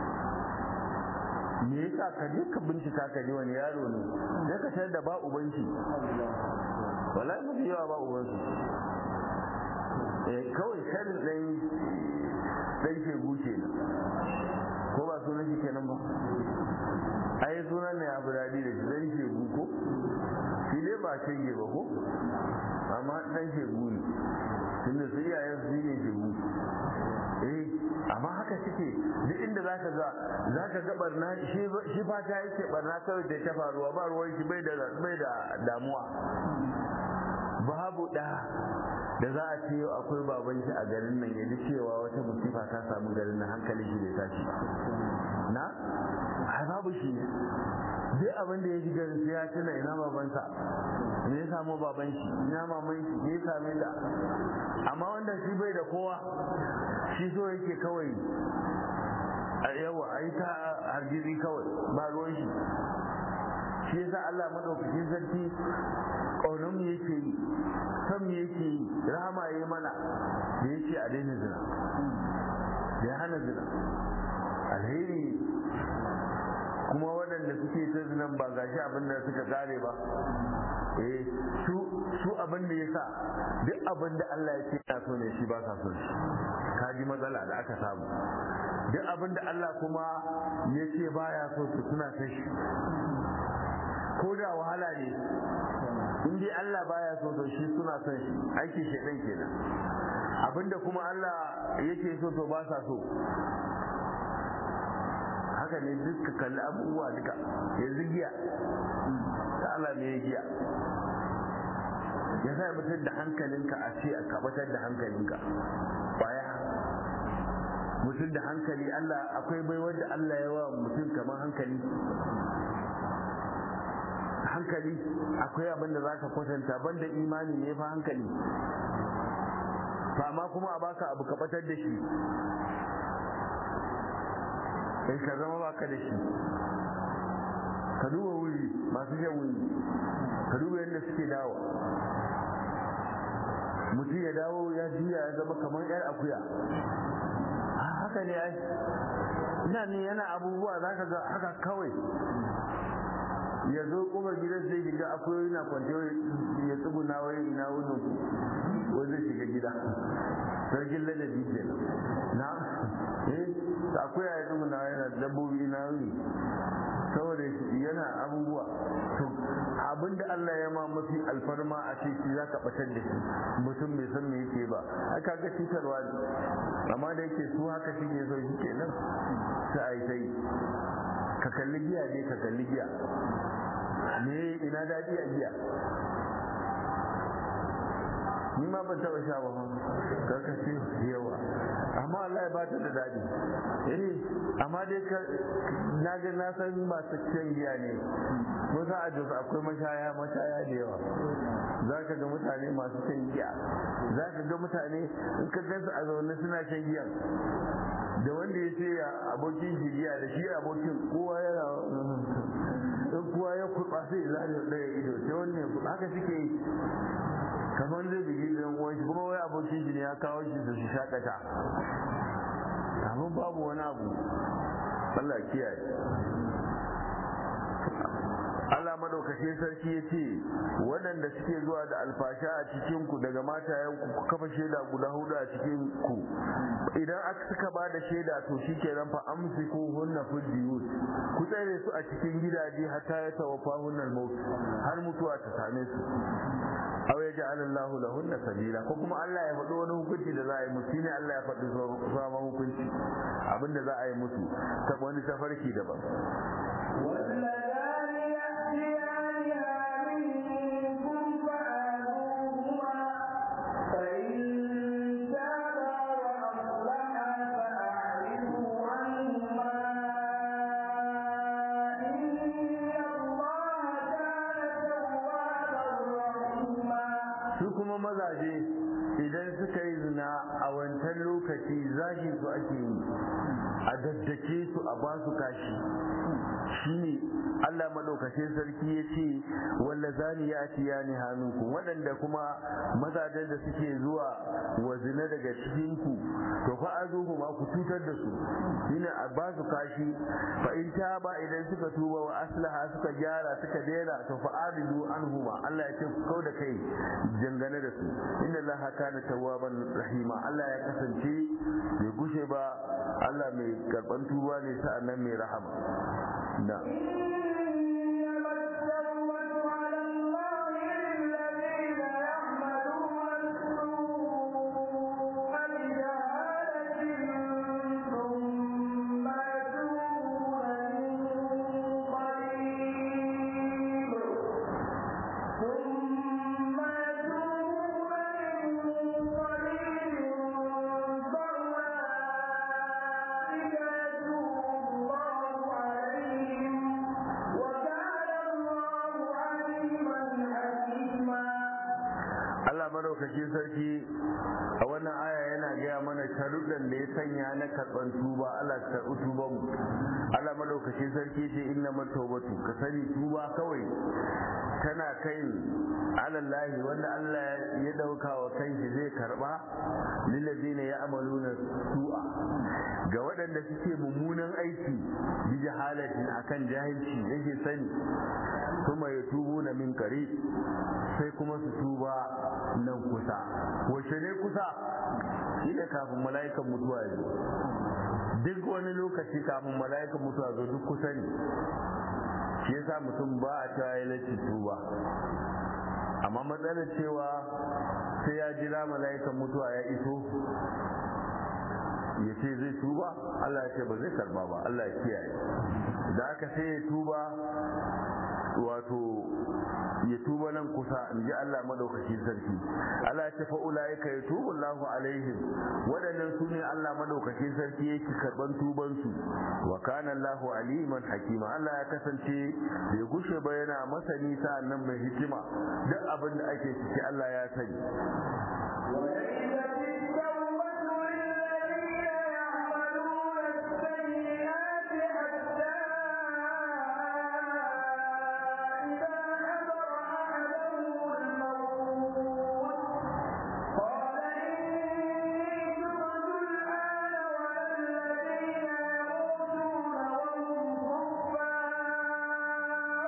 me yasa ka je ka bincika ka ji wani yaro ne sai ka tayar da ba uban shi wallahi mafi yawa ba uban su eh kawai sharin dan dan ke guce ko ba sunan shi kenan ba ai sunan ne abu dadi da shi dan ke ko shi ne ba shege ba ko amma dan shegu ne tunda su iyayen su ne shegu eh amma haka suke duk inda zaka ga zaka ga barna shi shi fata yake barna kawai da ta faruwa ba ruwan shi bai da bai da damuwa babu da da za a ce akwai baban shi a garin nan ya ji cewa wata musifa ta samu garin nan hankalin shi bai tashi na ai babu shi duk abin da ya ji garin sai ya tuna ina babansa me ya samu baban shi ina maman shi me ya same ta amma wanda shi bai da kowa shi so yake kawai a yawa a yi ta hargitsi kawai ba ruwan shi shi yasa Allah madaukakin sarki ƙaunar mu yake yi san mu yake yi rahama ya yi mana da yake a daina zina da ya hana zina alheri kuma waɗanda suke ta zinan ba gashi abin da suka kare ba eh su su abin da yasa duk abin da Allah ya ce ya so ne shi ba sa so shi kaji matsala da aka samu duk abin da Allah kuma ya ce baya so su suna ta shi ko da wahala ne in dai Allah baya so to shi suna son shi aiki shedan kenan abinda kuma Allah yake so to ba sa so haka ne duk ka kalli abubuwa duka yanzu giya ta Allah ne ya giya ya sa mutum da hankalinka a ce a kabatar da hankalinka baya mutum da hankali Allah akwai bai wanda Allah ya wa mutum kamar hankali hankali akwai abin da zaka kwatanta banda imani ne fa hankali ma kuma a baka abu ka batar da shi in ka zama baka da shi ka duba wuri masu jan wuri ka duba yadda suke dawo mutum ya dawo ya juya ya zama kamar yar akuya haka ne ai ina ne yana abubuwa za ka ga haka kawai ya zo kuma gidan sai shiga akwai yana kwance ya tsuguna wai ina wunin wai zai shiga gida sarkin ladabi ke na eh akwai ya tsuguna yana dabbobi ina wuni saboda yana abubuwa to abinda Allah ya ma mafi alfarma a ce shi zaka batar da shi mutum bai san me yake ba ai kaga cutarwa ne amma da yake su haka shi ke so shi kenan sai ai sai ka kalli giya ne ka kalli giya me ina daɗi a giya ni ma ban taɓa sha ba ka ka ce yawa amma Allah ya bata da daɗi eh amma dai ka na ga na san ba su shan giya ne ko za a jos akwai mashaya mashaya da yawa za ka ga mutane masu shan giya za ka ga mutane in ka gansu a zaune suna shan giya da wanda ya ce abokin shi giya da shi abokin kowa yana in kowa ya kurba sai zare ɗaya ido sai wanne haka suke yi kamar zai bigi ɗan uwan shi kuma wai abokin shi ne ya kawo shi su shi shakata amma babu wani abu Allah kiyaye Allah madaukakin sarki ya ce waɗanda suke zuwa da alfasha a cikin ku daga matayenku ku kafa shaida guda hudu a cikin ku idan aka suka ba da shaida to shi ke fa amsiku hunna fil biyut ku tsare su a cikin gidaje hatta ya tawaffa hunnal maut har mutuwa ta same su aw ya ja'ala Allah lahunna sabila ko kuma Allah ya faɗi wani hukunci da za a yi musu shine Allah ya faɗi sabon hukunci abinda za a yi musu ta wani tafarki daban واللذان يأتيانها منكم فآذوهما فإن تابا وأصلحا فأعرضوا عنهما إن الله كان توابا رحيما su kuma mazaje idan suka yi zina a wancan lokaci zagi su ake yi a daddake su a ba su kashi shine Allah madaukakin sarki ya ce walla zani ya ci ya ni hannunku waɗanda kuma mazajen da suke zuwa wa zina daga cikinku to fa azuhu ma ku cutar da su shine a ba su kashi fa in ta ba idan suka tuba wa aslaha suka gyara suka daina to fa aridu anhuma Allah ya ce ku kauda kai dangane da su inna Allah kana tawwaban rahima Allah ya kasance bai gushe ba Allah mai karban tuba ne sa'annan mai rahama na إنما التوبة على الله للذين يعملون السوء بجهالة ثم يتوبون من قريب ثم يتوبون من قريب فأولئك يتوب الله عليهم وكان الله عليما حكيما Allah madaukakin sarki a wannan aya yana gaya mana sharuɗan da ya sanya na karɓan tuba Allah ka karɓi tuban mu Allah madaukakin sarki ce inna matawbatu ka sani tuba kawai tana kai alallahi wanda Allah ya dauka wa kanshi zai karba lillazina ya'maluna su'a ga waɗanda suke mummunan aiki bi jahalatin akan jahilci yake sani kuma ya tubu na min kare sai kuma su tuba nan kusa wace ne kusa shi da kafin mala'ikan mutuwa ya zo duk wani lokaci kafin mala'ikan mutuwa zo duk kusa ne shi yasa mutum ba a cewa ya lati tuba amma matsalar cewa sai ya jira mala'ikan mutuwa ya iso ya ce zai tuba Allah ya ce ba zai karba ba Allah ya kiyaye da aka sai ya tuba wato ya tuba nan kusa in ji Allah madaukaki sarki Allah ya ce fa ulaika yatubu Allahu alaihim wadannan su ne Allah madaukakin sarki yake karban tuban su wa kana Allahu aliman hakima Allah ya kasance bai gushe ba yana masani sa'annan mai hikima duk abin da ake ciki Allah ya sani وليست التوبة للذين يعملون السيئات حتى إذا حضر أحدهم الموت قال إني تبت الآن ولا الذين يموتون وهم كفار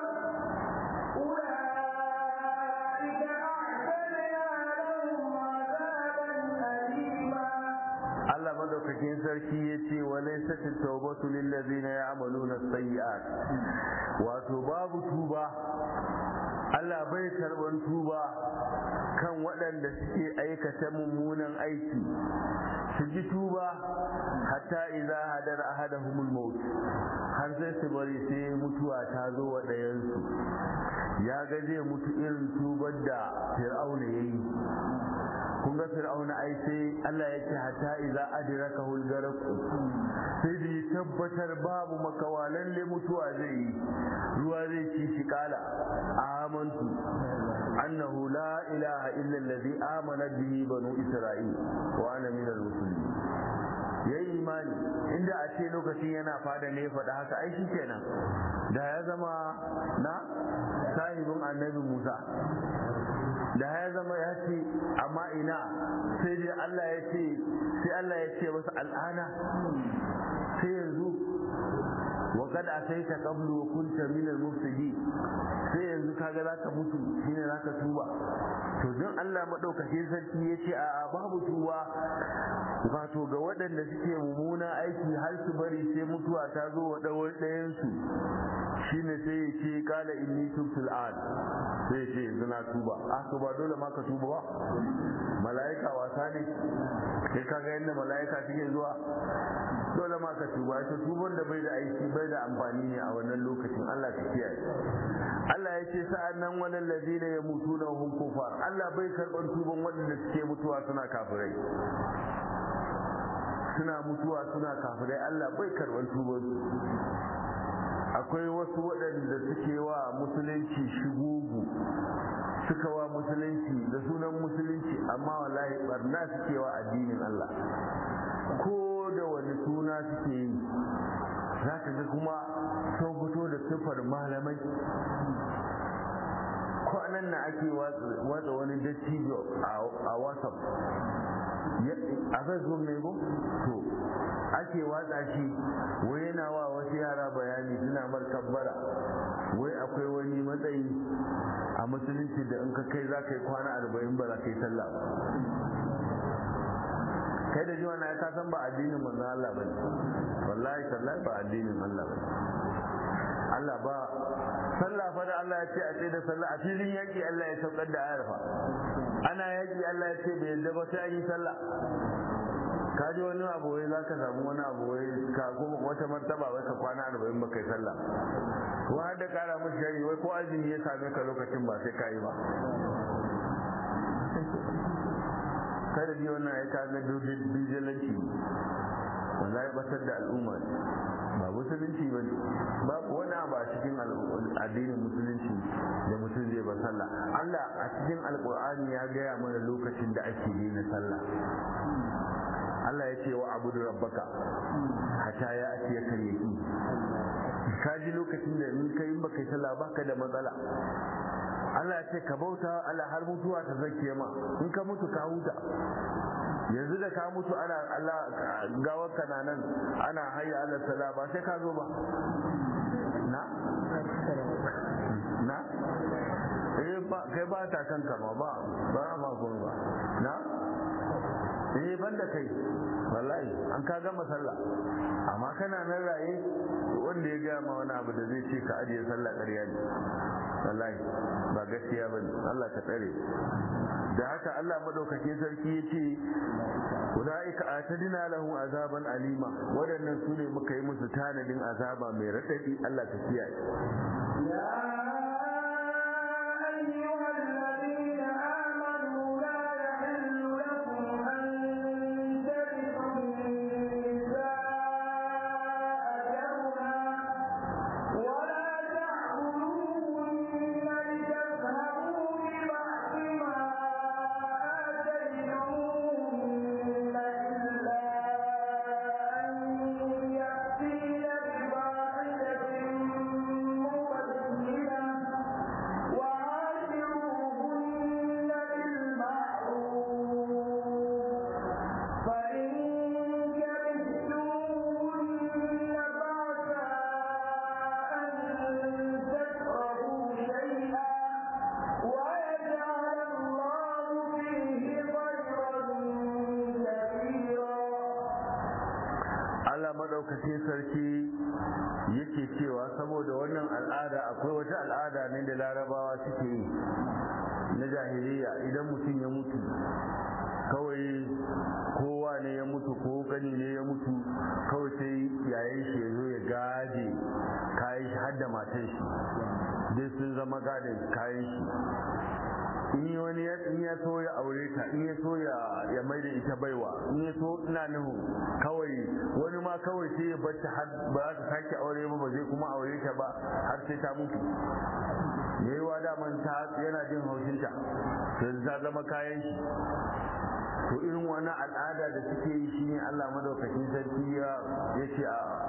أولئك أعتدنا لهم عذابا أليما Allah madaukakin sarki ya ce wa laysat at-tawbatu lil ladzina ya'maluna as-sayyi'at wato babu tuba Allah bai karban tuba kan waɗanda suke aikata mummunan aiki su ji tuba hatta idza hadara ahadahumul maut har sai su bari sai mutuwa ta zo wa ɗayansu ya ga zai mutu irin tubar da fir'auna yayi kun ga fir'auna ai sai Allah ya ce hatta idza adraka hul garq sai da ya tabbatar babu makawa lalle mutuwa zai yi ruwa zai ci shi kala amantu annahu la ilaha illa allazi amana bihi banu isra'il wa ana min al-muslimin yayi imani inda a ce lokacin yana fada ne faɗa haka ai kenan da ya zama na sahibin annabi musa da ya zama ya ce amma ina sai dai Allah ya ce sai Allah ya ce masa al'ana sai yanzu wa kad asaita qablu wa kunta min al-mufsidin sai yanzu kaga zaka mutu shine zaka tuba to don Allah madaukakin sarki ya ce a babu tuba wato ga waɗanda suke mummuna aiki har su bari sai mutuwa ta zo wa ɗayan su shine sai ya ce kala inni tubtu al'an sai ya ce yanzu na tuba a to ba dole ma ka tuba ba mala'ika wasa ne kai kaga yadda mala'ika suke zuwa dole ma ka tuba ita tuban da bai da aiki bai da amfani ne a wannan lokacin Allah ka kiyaye Allah ya ce sa'an nan wani lazina ya mutu na hum kufar Allah bai karɓar tuban waɗanda suke mutuwa suna kafirai suna mutuwa suna kafirai Allah bai karɓar tuban akwai wasu waɗanda suke wa musulunci shigugu suka wa musulunci da sunan musulunci amma wallahi barna suke wa addinin Allah ko da wani suna suke yi za ka ga kuma sun fito da siffar malamai kwanan na ake watsa wani dattijo a whatsapp a facebook ne ko to ake watsa shi wai yana wa wasu yara bayani suna markabbara wai akwai wani matsayi a musulunci da in ka kai za ka yi kwana arba'in ba za ka yi sallah kai da jiwa na ka san ba addinin manzo Allah bane wallahi tallahi ba addinin Allah bane Allah ba sallah fa da Allah ya ce a tsaye da sallah a filin yaki Allah ya saukar da ayar fa ana yaki Allah ya ce bai yadda ba sai an yi sallah ka ji wani abu wai za ka samu wani abu wai ka kuma wata martaba wai ka kwana arba'in ba kai sallah ko har da kara musu shari wai ko azumi ya same ka lokacin ba sai ka yi ba kada ji wannan ya kaga bijilanci wallahi batar da al'umma ba musulunci ba ne ba wani abu a cikin addinin musulunci da mutum zai ba sallah Allah a cikin alkur'ani ya gaya mana lokacin da ake daina sallah Allah ya ce wa abudu rabbaka hatta ya ake ya karyaki ka ji lokacin da in kai in baka yi sallah baka da matsala Allah ce ka bauta Allah har mutuwa ta zake ma in ka mutu ka huta yanzu da ka mutu ana Allah gawar ka na nan ana hayya Allah sala ba sai ka zo ba na na eh ba kai ba ta kanka ma ba ba ma ba na eh banda kai wallahi an ka gama sallah amma kana nan raye wanda ya gaya ma wani abu da zai ce ka ajiye sallah ƙarya ne wallahi ba gaskiya ba ne Allah ka tsare da haka Allah madaukakin sarki ya ce ulaika atadina lahum azaban alima waɗannan su ne muka yi musu tanadin azaba mai raɗaɗi Allah ka kiyaye أيها الذين آمنوا لا يحل لكم أن ترثوا النساء كرها ولا تعبدوهن لتذهبوا ببعض ما آتيتموهن إلا أن يأتين بفاحشة مبينة وعاشروهن بالمعروف فإن كرهتموهن فعسى أن تكرهوا شيئا ويجعل الله فيه خيرا كثيرا Allah madaukakin sarki yake cewa saboda wannan al'ada akwai wata al'ada ne da larabawa suke yi na jahiliya idan mutum ya mutu kawai kowa ne ya mutu ko gani ne ya mutu kawai sai yayin shi ya zo ya gaje kayan shi har da matan shi dai sun zama gadin kayan shi in yi wani ya in ya so ya aure ta in ya so ya ya mai da ita baiwa in ya so ina nuhu kawai wani ma kawai sai ya bar ta har ba za ta sake aure ba ba zai kuma aure ta ba har sai ta mutu yayi wa daman ta yana jin haushinta sai ta zama kayan shi to irin wani al'ada da suke yi shine Allah madaukakin sarki ya yace a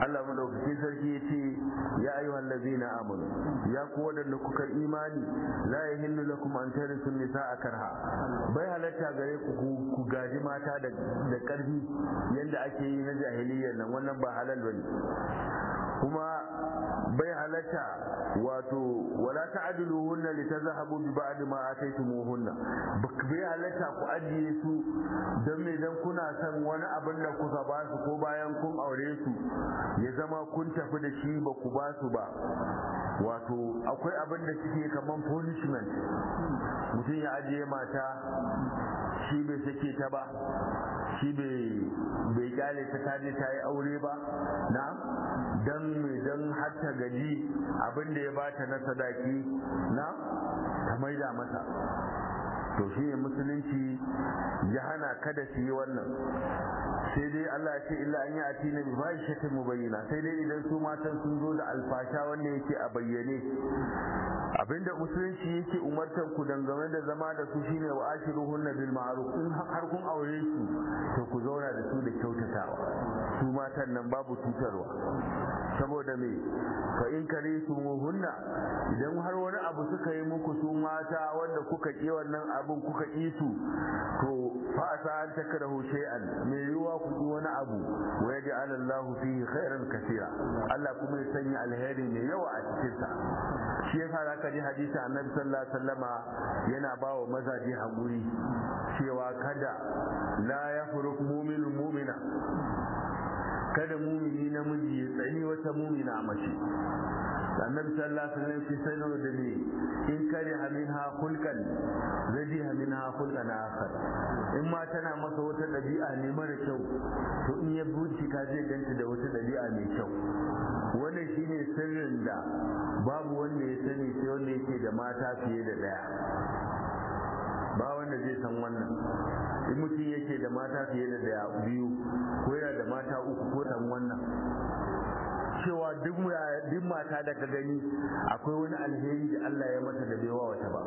Allah madaukakin sarki ya ce ya ayyuhal ladzina amanu ya ku wadanda kuka imani la yahillu lakum an tarisu nisaa karha bai halatta gare ku ku gaji mata da da karfi yanda ake yi na jahiliyyar nan wannan ba halal bane kuma bai halatta wato wala ta'diluhunna litazhabu bi ba'd ma ataytumuhunna bai halatta ku ajiye su dan me dan kuna son wani abin da kuka ba su ko bayan kun aure su ya zama kun tafi da shi ba ku ba su ba wato akwai abin da suke kaman punishment mutum ya ajiye mata shi bai sake ta ba shi bai kyale ta kaje ta yi aure ba na dan mai dan har ta gaji abin da ya bata na sadaki na ta maida mata to shi ne musulunci ya hana kada su yi wannan sai dai Allah ya ce illa an yi ati na bi fahishatin mubayyana sai dai idan su matan sun zo da alfasha wanda yake a bayyane abinda musulunci yake umartar ku dangane da zama da su shine wa ashiruhunna bil ma'ruf in har kun aure su to ku zauna da su da kyautatawa su matan nan babu cutarwa saboda me fa in kare su hunna idan har wani abu suka yi muku su mata wanda kuka ki wannan abun kuka ki su to fa asa an takrahu shay'an me yiwa ku ki wani abu wa yaj'al Allah fihi khairan kaseera Allah kuma ya sanya alheri mai yawa a cikin sa shi yasa zaka ji hadisi Annabi sallallahu alaihi wasallama yana bawa mazaje hakuri cewa kada la yafruk mu'minu mu'mina kada mumini namiji ya tsani wata mumina mace annabi sallallahu alaihi wasallam ya sanar da ni in kare minha khulqan zadi minha khulqan akhar in ma tana masa wata dabi'a ne mara kyau to in ya bincika zai ganta da wata dabi'a mai kyau wannan shine sirrin da babu wanda ya sani sai wanda yake da mata fiye da daya ba wanda zai san wannan in mutum yake da mata fiye da daya biyu ko yana da mata uku ko san wannan cewa duk mata da ka gani akwai wani alheri da Allah ya mata da baiwa wata ba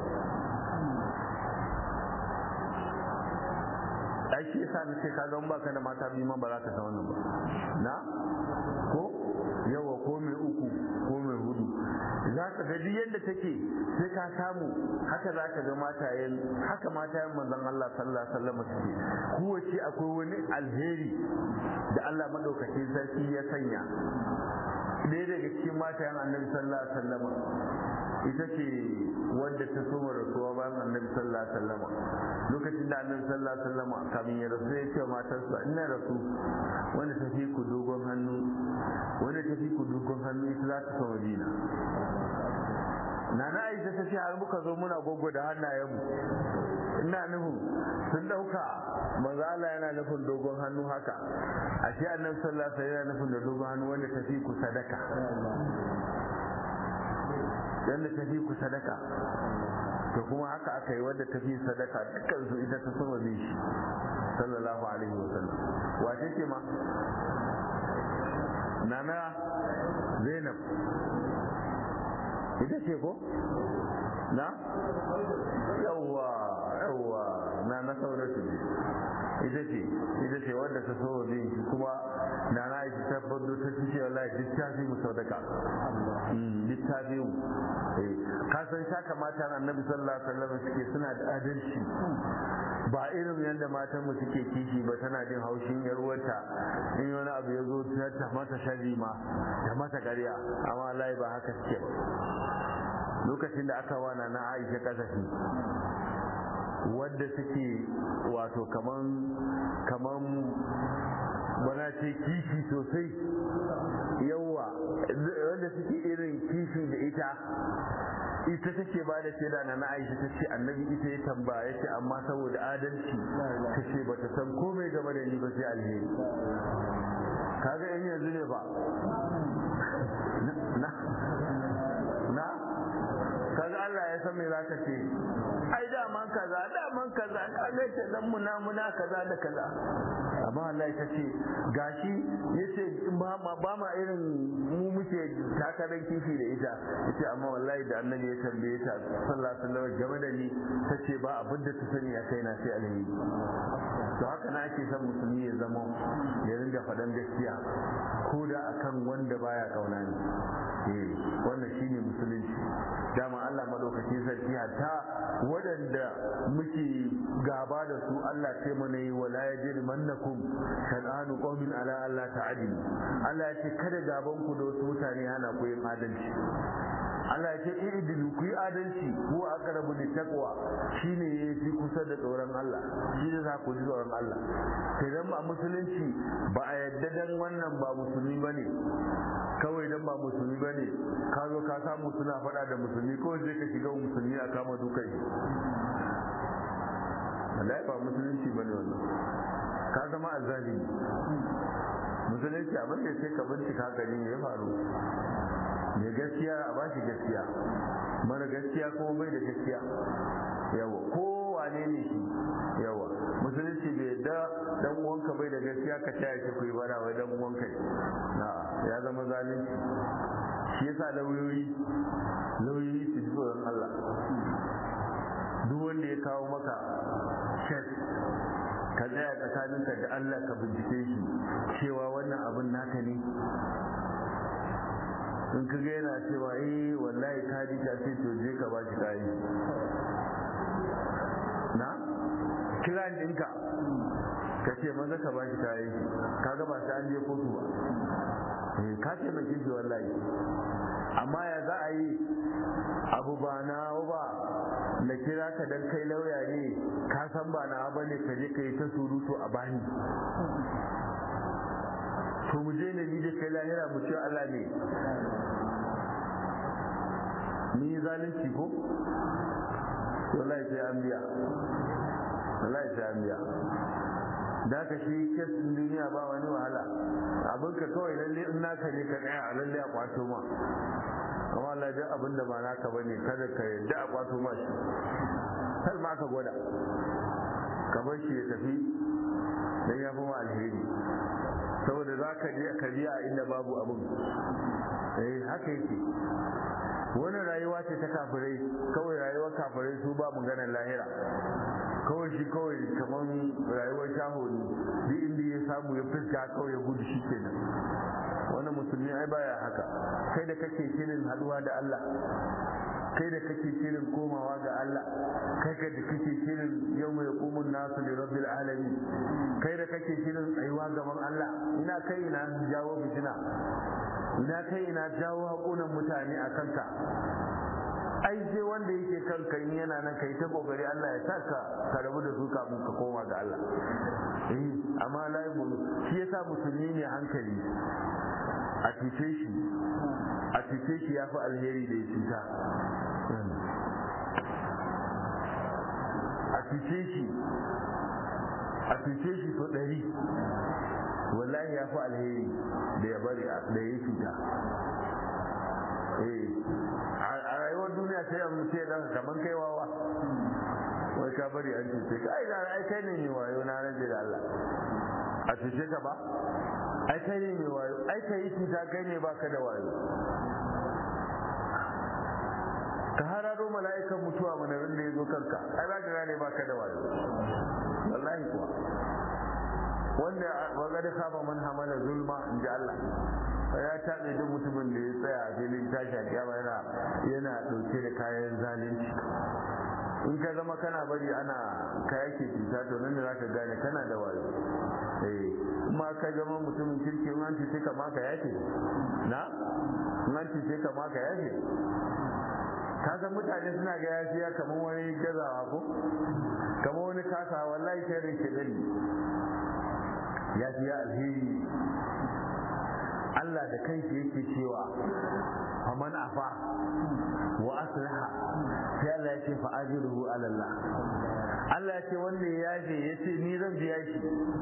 ai shi yasa nace ka ga baka da mata biyu ma ba za ka san wannan ba na ko yawa ko mai uku ko mai hudu za ka ga yadda take sai ka samu haka za ka ga matayen haka matayen manzon Allah sallallahu alaihi wasallam suke kowace akwai wani alheri da Allah madaukakin sarki ya sanya ɗaya daga cikin matayen annabi sallallahu alaihi wasallam ita ce wadda ta soma rasuwa bayan annabi sallallahu alaihi wasallam lokacin da annabi sallallahu alaihi wasallam kamin ya rasu ya ce matarsa ina rasu wanda ta fi ku dogon hannu wanda ta fi ku dogon hannu ita za ta so madina nana aisha ta ce har muka zo muna gogo da hannayenmu ina nufin sun dauka manzo Allah yana nufin dogon hannu haka ashe annabi sallallahu alaihi wasallam yana nufin da dogon hannu wanda ta fi ku sadaka wanda ta fi ku sadaka to kuma haka aka yi wadda ta fi sadaka dukkan su ita ta sama bi shi sallallahu alaihi wasallam wace ce ma nana zainab ita ce ko na yawwa yawwa na na sauratu ne ita ce ita ce wadda ta so bin shi kuma na na ita ta fado ta ci ce wallahi duk ta fi mu saudaka duk ta fi mu ka san sha kamata annabi sallallahu alaihi wasallam suke suna da adalci ba irin yadda matan mu suke kishi ba tana jin haushin yar uwarta in wani abu ya zo ta mata sharri ma ta mata ƙarya amma wallahi ba haka suke ba lokacin da aka wana na Aisha kasafi wadda suke wato kaman kaman bana ce kishi sosai yawa wanda suke irin kishi da ita ita take ba da shaida na na aisha ta ce annabi ita ya tambaya ce amma saboda adalci ta ce ba ta san komai game da ni ba sai alheri kaga yan yanzu ne ba na na kaga Allah ya san me za ka ce ai daman kaza daman kaza ka ga ta dan muna muna kaza da kaza amma Allah ta ce gashi yace ba ma ba ma irin mu muke takarar kifi da ita yace amma wallahi da annabi ya tambaye ta sallallahu alaihi wasallam game da ni tace ba abin da ta sani a kaina sai alheri to haka na ake son musulmi ya zama ya ringa faɗan gaskiya ko da akan wanda baya kauna ne eh wannan shine musulunci dama Allah madaukakin sarki hatta waɗanda muke gaba da su Allah ce mana yi wala yajid mannakum shan'anu qaumin ala Allah ta'adilu Allah ya ce kada gaban ku da wasu mutane hana ku yin adalci Allah ya ce i'dilu ku yi adalci ko aqrabu lit taqwa shine yafi kusa da tsoron Allah shi ne za ku ji tsoron Allah sai dan ba musulunci ba a yadda dan wannan ba musulmi bane kawai dan ba musulmi bane ka zo ka samu suna faɗa da musulmi ko je ka shiga musulmi a kama dukai Allah ba musulunci bane wannan ka zama azzalimi musulunci abin da sai ka bincika gani me ya faru mai gaskiya a bashi gaskiya mara gaskiya kuma bai da gaskiya yawa ko wane ne shi yawa musulunci bai da dan uwanka bai da gaskiya ka taya shi kuyi bara wai dan uwanka na ya zama zalunci shi yasa lauyoyi lauyoyi su ji tsoron Allah duk wanda ya kawo maka shet ka tsaya tsakaninka da Allah ka bincike shi cewa wannan abin naka ne in ka ga yana cewa eh wallahi ka ji ka ce to je ka ba shi kayi na kiran ɗinka ka ce maza ka ba shi kayi ka ga ba sai an je kotu ba eh ka ce mai shi wallahi amma ya za a yi abu ba na ba na kira ka dan kai lauya ne ka san ba na ba ne ka je ka yi ta surutu a bani to mu je ne ni da kai lahira mu ce Allah ne ni zalunci ko wallahi sai an biya wallahi sai an biya da ka shi kesin duniya ba wani wahala abin ka kawai lalle in naka ne ka tsaya a lalle a kwato ma amma Allah duk abin da ba naka bane kada ka yadda a kwato ma shi har ma ka gwada ka bar shi ya tafi dan ya fi ma alheri saboda za ka je ka biya inda babu abin eh haka yake wani rayuwa ce ta kafirai kawai rayuwar kafirai su ba maganar lahira kawai shi kawai kamar rayuwar shaho ne duk inda ya samu ya fuska kawai ya gudu shi kenan wani musulmi ai baya haka kai da kake shirin haduwa da Allah kai da kake shirin komawa ga Allah kai da kake shirin yau mai kumun nasu da rabbil alamin kai da kake shirin tsayuwa gaban Allah ina kai ina jawo fitina ina kai ina jawo hakunan mutane a kanka ai sai wanda yake kanka in yana nan kai ta kokari Allah ya saka ka rabu da su kafin ka koma ga Allah eh amma lai shi yasa musulmi ne hankali a cuce shi a cuce shi ya fi alheri da ya cuta a cuce shi a cuce shi so ɗari wallahi ya fi alheri da ya bari da ya cuta a rayuwar duniya sai a mutu ya daga kaman kai wawa wai ka bari an cuce ka ai ai kai ne mai wayo na rage da Allah a cuce ka ba ai kai ne mai wayo ai kai yi cuta kai ne baka da wayo ka hararo mala'ikan mutuwa mana da ya zo kanka ai za ka gane baka da wayo wallahi kuwa wanda waga da saba man hamala zulma in ji Allah ya taɓe duk mutumin da ya tsaya a filin tashi a kiyama yana yana ɗauke da kayan zalunci in ka zama kana bari ana ka yake cuta to nan da za ka gane kana da wayo eh kuma ka zama mutumin kirki in an cuce ka ma ka yake na in an cuce ka ma ka yake ka san mutane suna ga yafiya kamar wani gazawa ko kamar wani kasa wallahi sharrin ke dani yafiya alheri Allah da kanshi yake cewa faman afa wa aslaha sai Allah ya ce fa ajruhu ala Allah Allah ya ce wanda ya yafe ya ce ni zan biya shi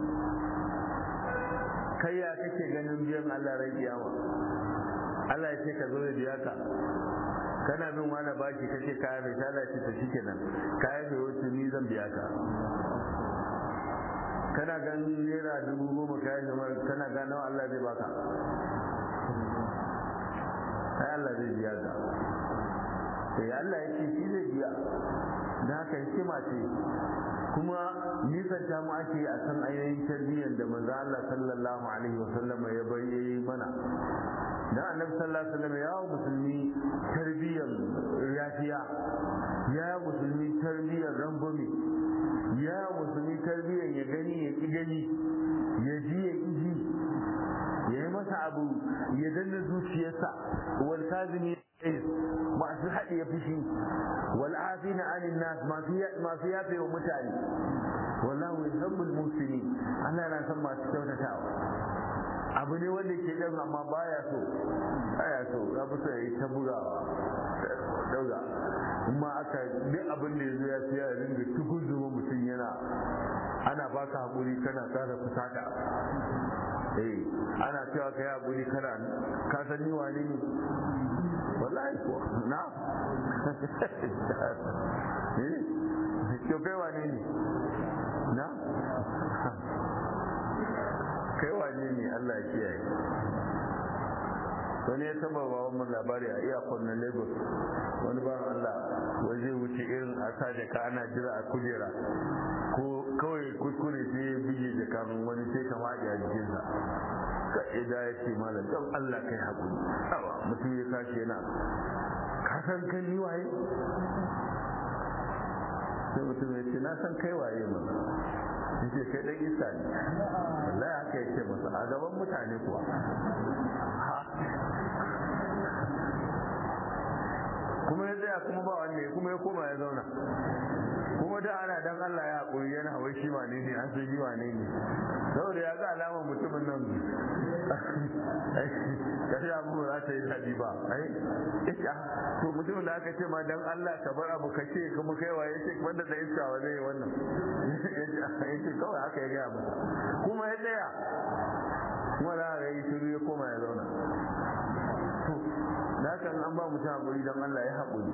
kai ya kake ganin biyan Allah ran kiyama Allah ya ce ka zo da biya ka kana bin wani baki kace kaya mai shala ce ta shi kenan kaya mai wuce ni zan biya ka kana ganin naira dubu goma kayan zama kana gano Allah zai baka ai Allah zai biya ka sai Allah ya ce shi zai biya da haka hikima ce kuma nisanta mu ake a kan ayoyin tarbiyyar da manzo Allah sallallahu alaihi wa sallama ya bayyana mana dan annabi sallallahu alaihi wa sallam ya musulmi tarbiyyar yafiya ya musulmi tarbiyyar rangwame ya musulmi tarbiyyar ya gani ya ki gani ya ji ya ki ji ya yi masa abu ya danna zuciyarsa wal kazimi masu haɗe ya fushi wal afina anin nas masu yafe wa mutane wallahu yuhibbul muslimin Allah yana son masu kyautatawa abu ne wanda ke ɗan amma baya so baya so ya fi so ya yi ta bugawa dauga kuma aka duk abin da ya zo ya fi ya ringa tukun zuma mutum yana ana baka haƙuri kana tsara fusata eh ana cewa ka yi haƙuri kana ka san ni wane ne wallahi ko na eh to kai wane ne na kai wane ne Allah ya kiyaye wani ya taba ba wani labari a iyakon na lagos wani ba Allah wai zai wuce irin a sa jaka ana jira a kujera ko kawai kuskure sai ya bige jakan wani sai ka faɗi a jikinsa ka ida ya ce malam don Allah kai haƙuri awa mutum ya kashi yana ka san kan ni waye sai mutum ya ce na san kai waye mana yace kai dan isa ne wallahi haka yake masa a gaban mutane kuwa kuma ya tsaya kuma ba wanne kuma ya koma ya zauna kuma da ana dan Allah ya haƙuri yana wai shi wane ne an sai shi wane ne saboda ya ga alamar mutumin nan kashi abu za ta yi daɗi ba ai ita to mutumin da aka ce ma dan Allah ka bar abu ka ce kuma kai waye ce wanda da iska wa zai wannan ya ce kawai haka ya gaya masa kuma ya tsaya kuma da aka yi shiru ya koma ya zauna to da haka an ba mutum haƙuri don Allah ya haƙuri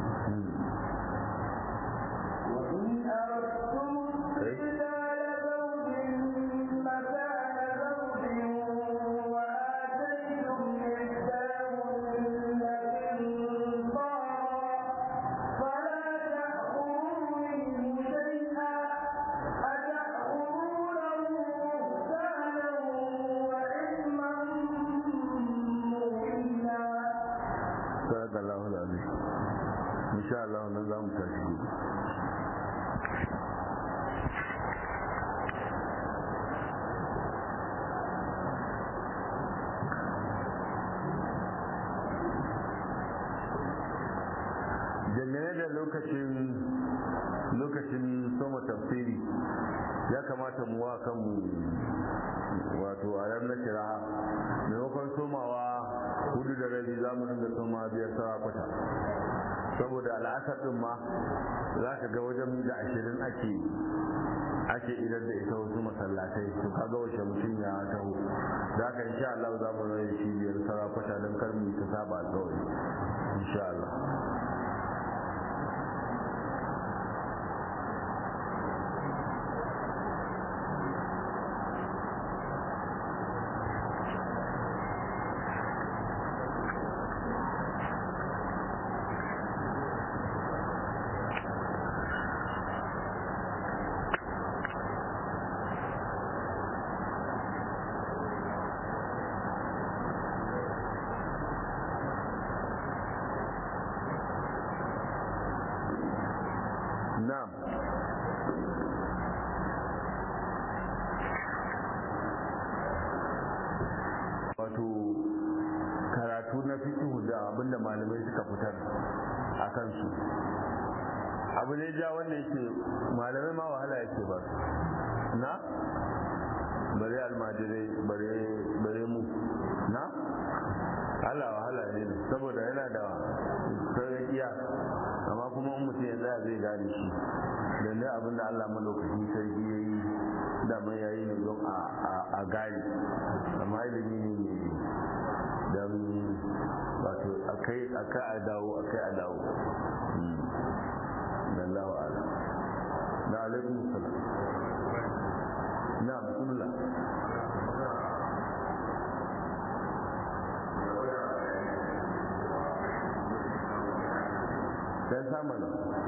وإن أردتم استبدال زوج مكان زوج وآتيتم إحداهن قنطارا فلا تأخذوا منه شيئا أتأخذونه بهتانا وإثما مبينا sadaka Allah alazim insha Allah nan za mu tashi gobe dangane da lokacin lokacin soma tafsiri ya kamata mu wa kanmu wato a ran na kira maimakon somawa hudu da rabi za mu dinga soma biyar sawa kwata saboda al'asar din ma za ka ga wajen da ashirin ake ake idan da ita wasu masallatai to kaga wace mutum ya taho da haka insha Allah za mu rai shi biyar sawa kwata don kar mu ta saba kawai insha Allah na'am wato karatu na fikihu da abinda malamai suka fitar a kansu abu ne ja wanda yake malamai ma wahala yake ba su na bare almajirai bare mu na Allah wahala ne saboda yana da sauƙiya amma kuma in mutum ya tsaya zai gane shi da ne abin da Allah malaukakin sarki ya yi daman ya yi ne don a gane amma ilimi ne mai don wato akai akai a dawo akai a dawo Allahu a'lam na alaikum salam na bismillah dan samun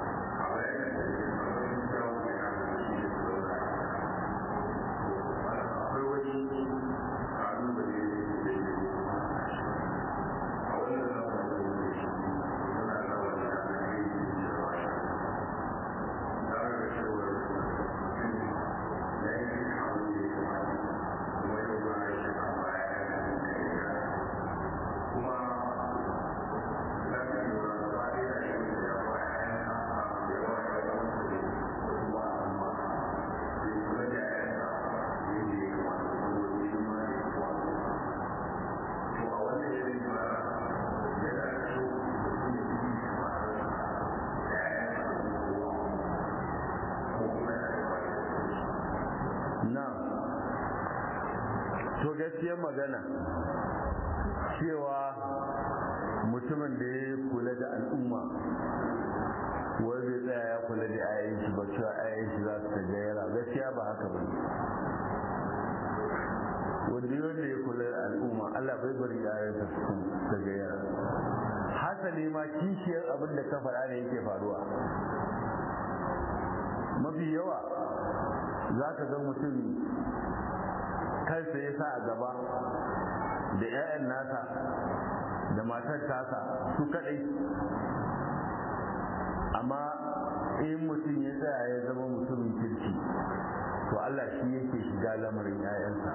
gaskiyar magana cewa mutumin da ya kula da al'umma wai bai tsaya ya kula da ayan shi ba cewa ayan shi za su ta gayyara gaskiya ba haka ba wanda wanda ya kula da al'umma Allah bai bari ayan sa su ta gayyara hasali ma kishiyar abin da ka faɗa ne yake faruwa mafi yawa za ka ga mutum kansa ya sa a gaba da 'ya'yan nasa da matar tasa su kadai amma in mutum ya tsaya ya zama mutumin kirki to Allah shi yake shiga lamarin 'ya'yansa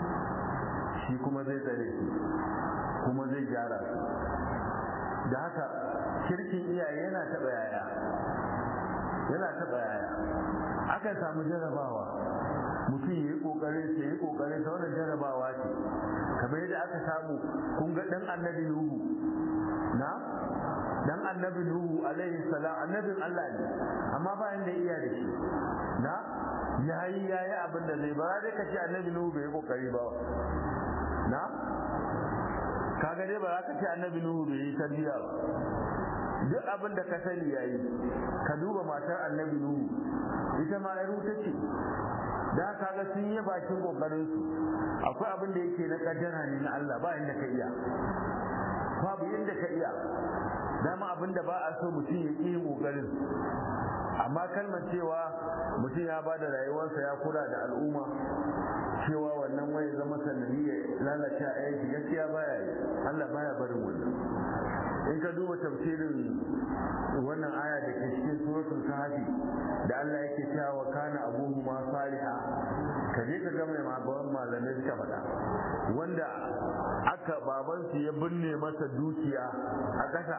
shi kuma zai tsare su kuma zai gyara su da haka kirkin iyaye yana taɓa yaya yana taɓa yaya akan samu jarabawa mutum ya yi kokarin sai yi kokarin sa wannan jarabawa ce kamar yadda aka samu kun ga dan annabi nuhu na dan annabi nuhu alaihi salam annabin Allah ne amma ba inda iya da shi na yayi yayi abin da zai bara dai kace annabi nuhu bai yi kokari ba na kaga dai ba za ka ce annabi nuhu bai yi tarbiya ba duk abin da ka sani yayi ka duba matar annabi nuhu ita ma yar wuta ce da kaga sun yi bakin kokarin su akwai abin da yake na kaddara ne na Allah ba inda ka iya babu inda ka iya dama abin da ba a so mutum ya ƙi yin kokarin amma kalmar cewa mutum ya ba da rayuwarsa ya kula da al'umma cewa wannan wai zama sanadiyya lalace a yanki gaskiya baya yi Allah baya barin wannan in ka duba tafsirin wannan aya da ke cikin suratul kahfi da Allah yake cewa wa kana abuhu ma saliha ka je ka ga mai magawan malamai suka faɗa wanda aka babansu ya binne masa dukiya a ƙasa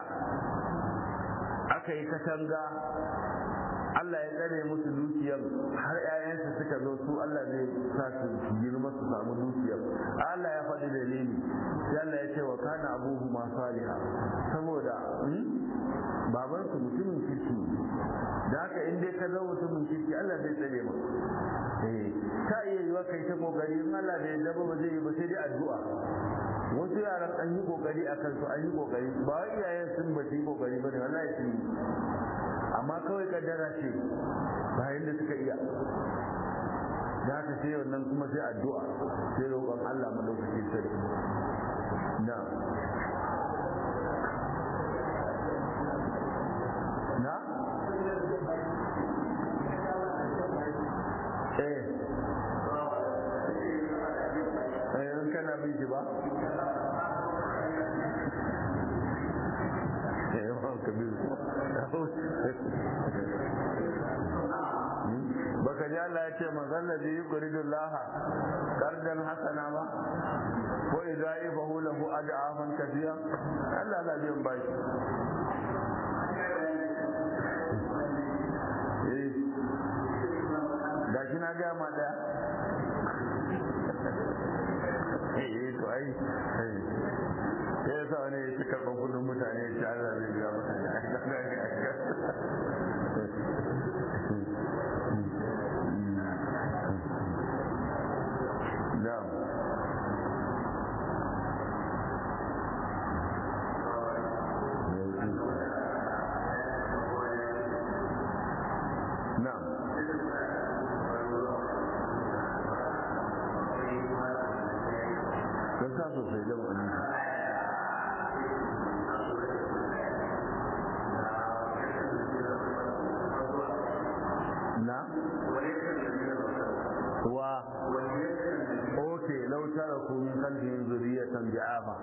aka yi katanga Allah ya tsare musu dukiyar har ƴaƴansu suka zo su Allah zai sa su girma su samu dukiyar Allah ya faɗi dalili sai Allah ya ce wa kana abuhu ma saliha saboda baban su mutumin kirki da haka in dai ka zama mutumin kirki Allah zai tsare ma eh ka iya yiwa kai ta kokari in Allah bai yarda ba zai yi ba sai dai addu'a wasu yaran an yi kokari a kansu an yi kokari ba wai iyayen sun ba su yi kokari ba ne wallahi sun yi amma kawai kaddara ce bayan da suka iya da haka sai wannan kuma sai addu'a sai roƙon Allah madaukaki sarki na na eh eh in kana bin shi ba eh yawan ka bin baka ji Allah ya ce manzon da yi kuridun laha kardan hasana ba ko idaifahu lahu ad'afan kafiya Allah na biyan bashi eh da shi na ga ma da eh to ai sai ya sa wani ya ci karɓar kudin mutane ya ci Allah zai biya mutane na'am bi'afa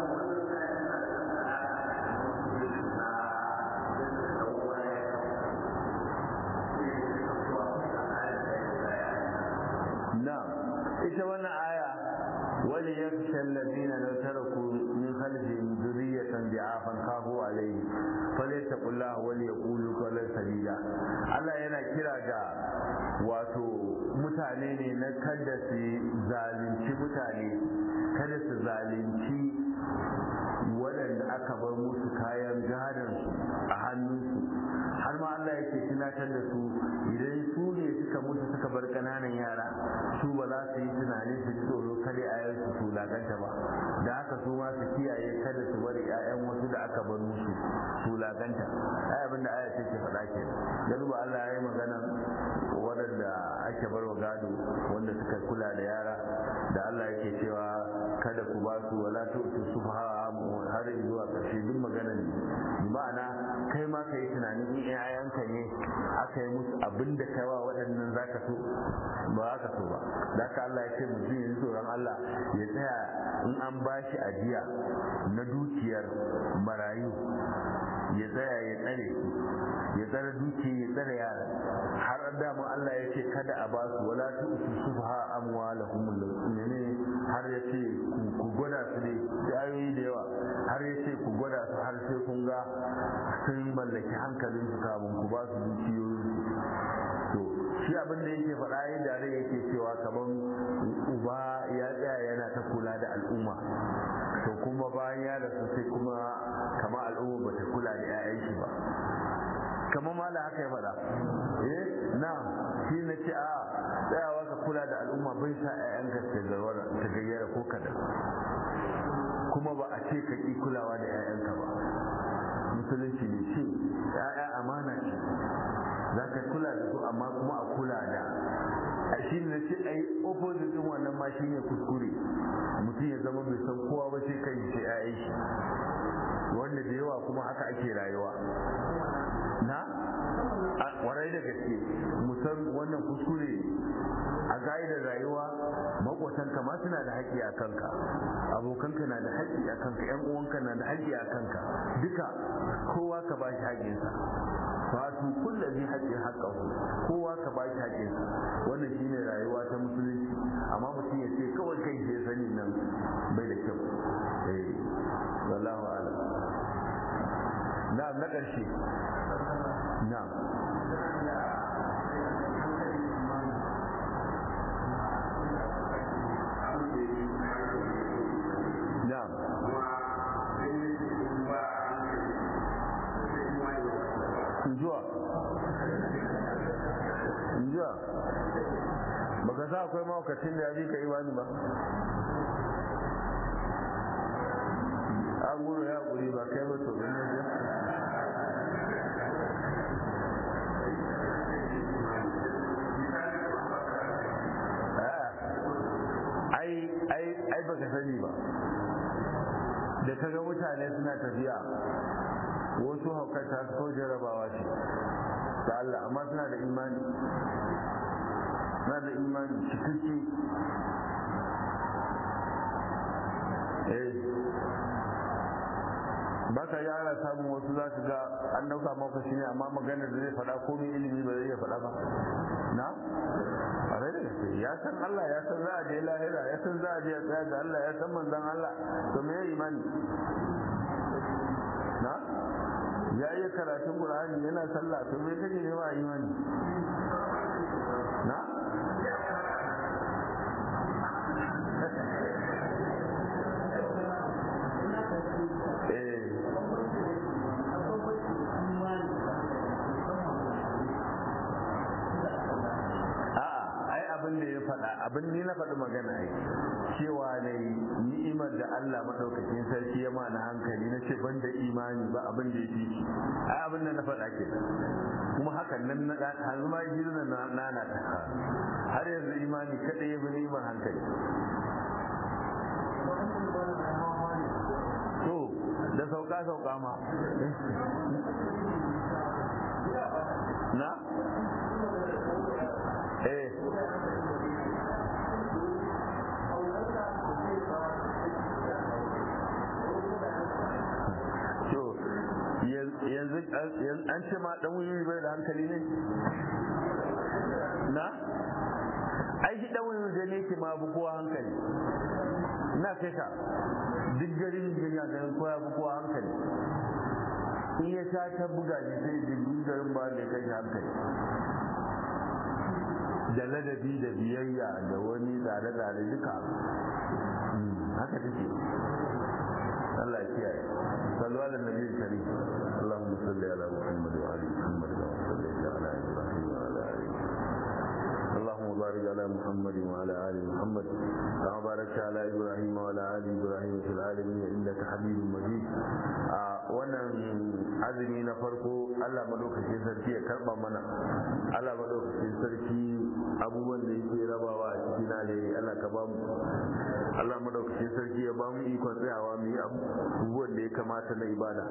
na ita wannan aya wani ya fi shallazina na taraku min khalfihim zuriyatan bi'afan kafu alayhi falyattaqullah wal yaqulu qawlan sadida Allah yana kira ga wato mutane ne na kada su zalunci mutane kada su zalunci waɗanda aka bar musu kayan gadansu a hannunsu har ma Allah yake tunatar da su idan su ne suka mutu suka bar ƙananan yara su ba za su yi tunani su ji tsoro kada ayan su su laganta ba da haka su ma su kiyaye kada su bari ƴaƴan wasu da aka bar musu su laganta ai abin da aya take faɗa ke da duba Allah ya yi magana waɗanda ake bar wa gado wanda suka kula da yara da Allah yake cewa kada ku ba su wala tu'tu subha har zuwa ƙarshe duk magana ne ma'ana kai ma ka yi tunanin in ƴaƴanka ne aka yi musu abin da kai wa waɗannan zaka so ba za ka so ba da haka Allah ya ce mutum ya tsoron Allah ya tsaya in an ba shi ajiya na dukiyar marayu ya tsaya ya tsare ya tsare dukiya ya tsare yara har damun Allah ya ce kada a ba su wala tu subha amwalahum ne har ya ce ku gwada su ne da ayoyi da yawa har ya ce ku gwada su har sai kun ga sun mallaki hankalin su kamun ku ba su dukiyoyin to shi abin da yake faɗa yin da yake cewa kamar uba ya tsaya yana ta kula da al'umma to kuma bayan ya rasu sai kuma kama al'umma ba ta kula da 'ya'yan shi ba kamar ma da haka ya faɗa eh na shi na ce a tsayawa ka kula da al'umma bai sa 'ya'yanka ta gayyara ko kadan kuma ba a ce ka ƙi kulawa da 'ya'yanka ba musulunci ne ce 'ya'ya amana ce za ka kula da su amma kuma a kula da a shi ne ce a yi opposite din wannan ma shi ne kuskure mutum ya zama bai san kowa ba sai kai sai 'ya'yan shi wanda da yawa kuma haka ake rayuwa na a warai da gaske musan wannan kuskure a ga'idar rayuwa makotanka ma suna da haƙƙi a kanka abokanka na da haƙƙi a kanka yan uwanka na da haƙƙi a kanka duka kowa ka ba shi haƙƙinsa fatu kulla zai haƙƙin haƙƙahu kowa ka ba shi haƙƙinsa wannan shine rayuwa ta musulunci amma mutum ya ce kawai kai sai sani nan bai da kyau eh wallahu a'lam na'am na ƙarshe na'am na'am injuwa injuwa baka sa akwai maukacin da ya fi ka imani ba an gudu ya guri ba kai ba to ne ai ai ai baka sani ba da kaga mutane suna tafiya wasu haukata ko jarabawa ce da Allah amma suna da imani suna da imani cikakke eh ba ka yara samun wasu za su ga an dauka maka shi ne amma maganar da zai faɗa ko mai ilimi ba zai iya faɗa ba na a rai da gaske ya san Allah ya san za a je lahira ya san za a je tsaya ga Allah ya san manzon Allah to me imani na ya iya karatun Qur'ani yana sallah to me kake nema a imani na abin da ya faɗa abin ni na faɗi magana ai cewa ne ni'imar da Allah madaukakin sarki ya ma na hankali na ce ban da imani ba abin da ya fi shi ai abin da na faɗa ke kuma hakan nan na hanzu ma gidan na nana ta har yanzu imani kada ya bi ni'imar hankali to da sauka sauka ma na eh an ce ma dan wuyi bai da hankali ne na ai shi dan wuyi da ne ke ma bu kowa hankali na kai ka duk garin duniya ganin kowa bu kowa hankali in ya sha ta buga shi sai jirgin garin ba da kai hankali da ladabi da biyayya da wani tsare-tsare duka haka take Allah ya kiyaye sallu ala nabi karim Allahumma salli ala Muhammad wa ali Muhammad wa salli ala Ibrahim wa ala ali اللهم بارك على محمد وعلى ال محمد كما باركت على ابراهيم وعلى ال ابراهيم في العالمين انك حميد مجيد wannan azumi na farko Allah madaukakin sarki ya karba mana Allah madaukakin sarki abubuwan da yake rabawa a cikin alheri Allah ka ba mu Allah madaukakin sarki ya ba mu ikon tsayawa mu yi abubuwan da ya kamata na ibada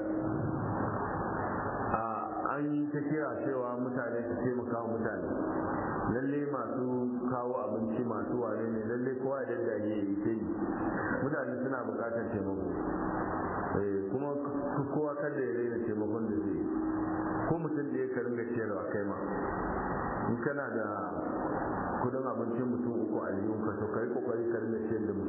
an yi ta kira cewa mutane su taimaka mutane lalle masu kawo abinci masu wane ne lalle kowa da gaje yi ta yi mutane suna bukatar taimako kuma kowa kada ya raina taimakon da zai ko mutum da ya karin da ciyarwa kai ma in kana da kudin abincin mutum uku a ka to kai kokari ka rinda ciyar da mutum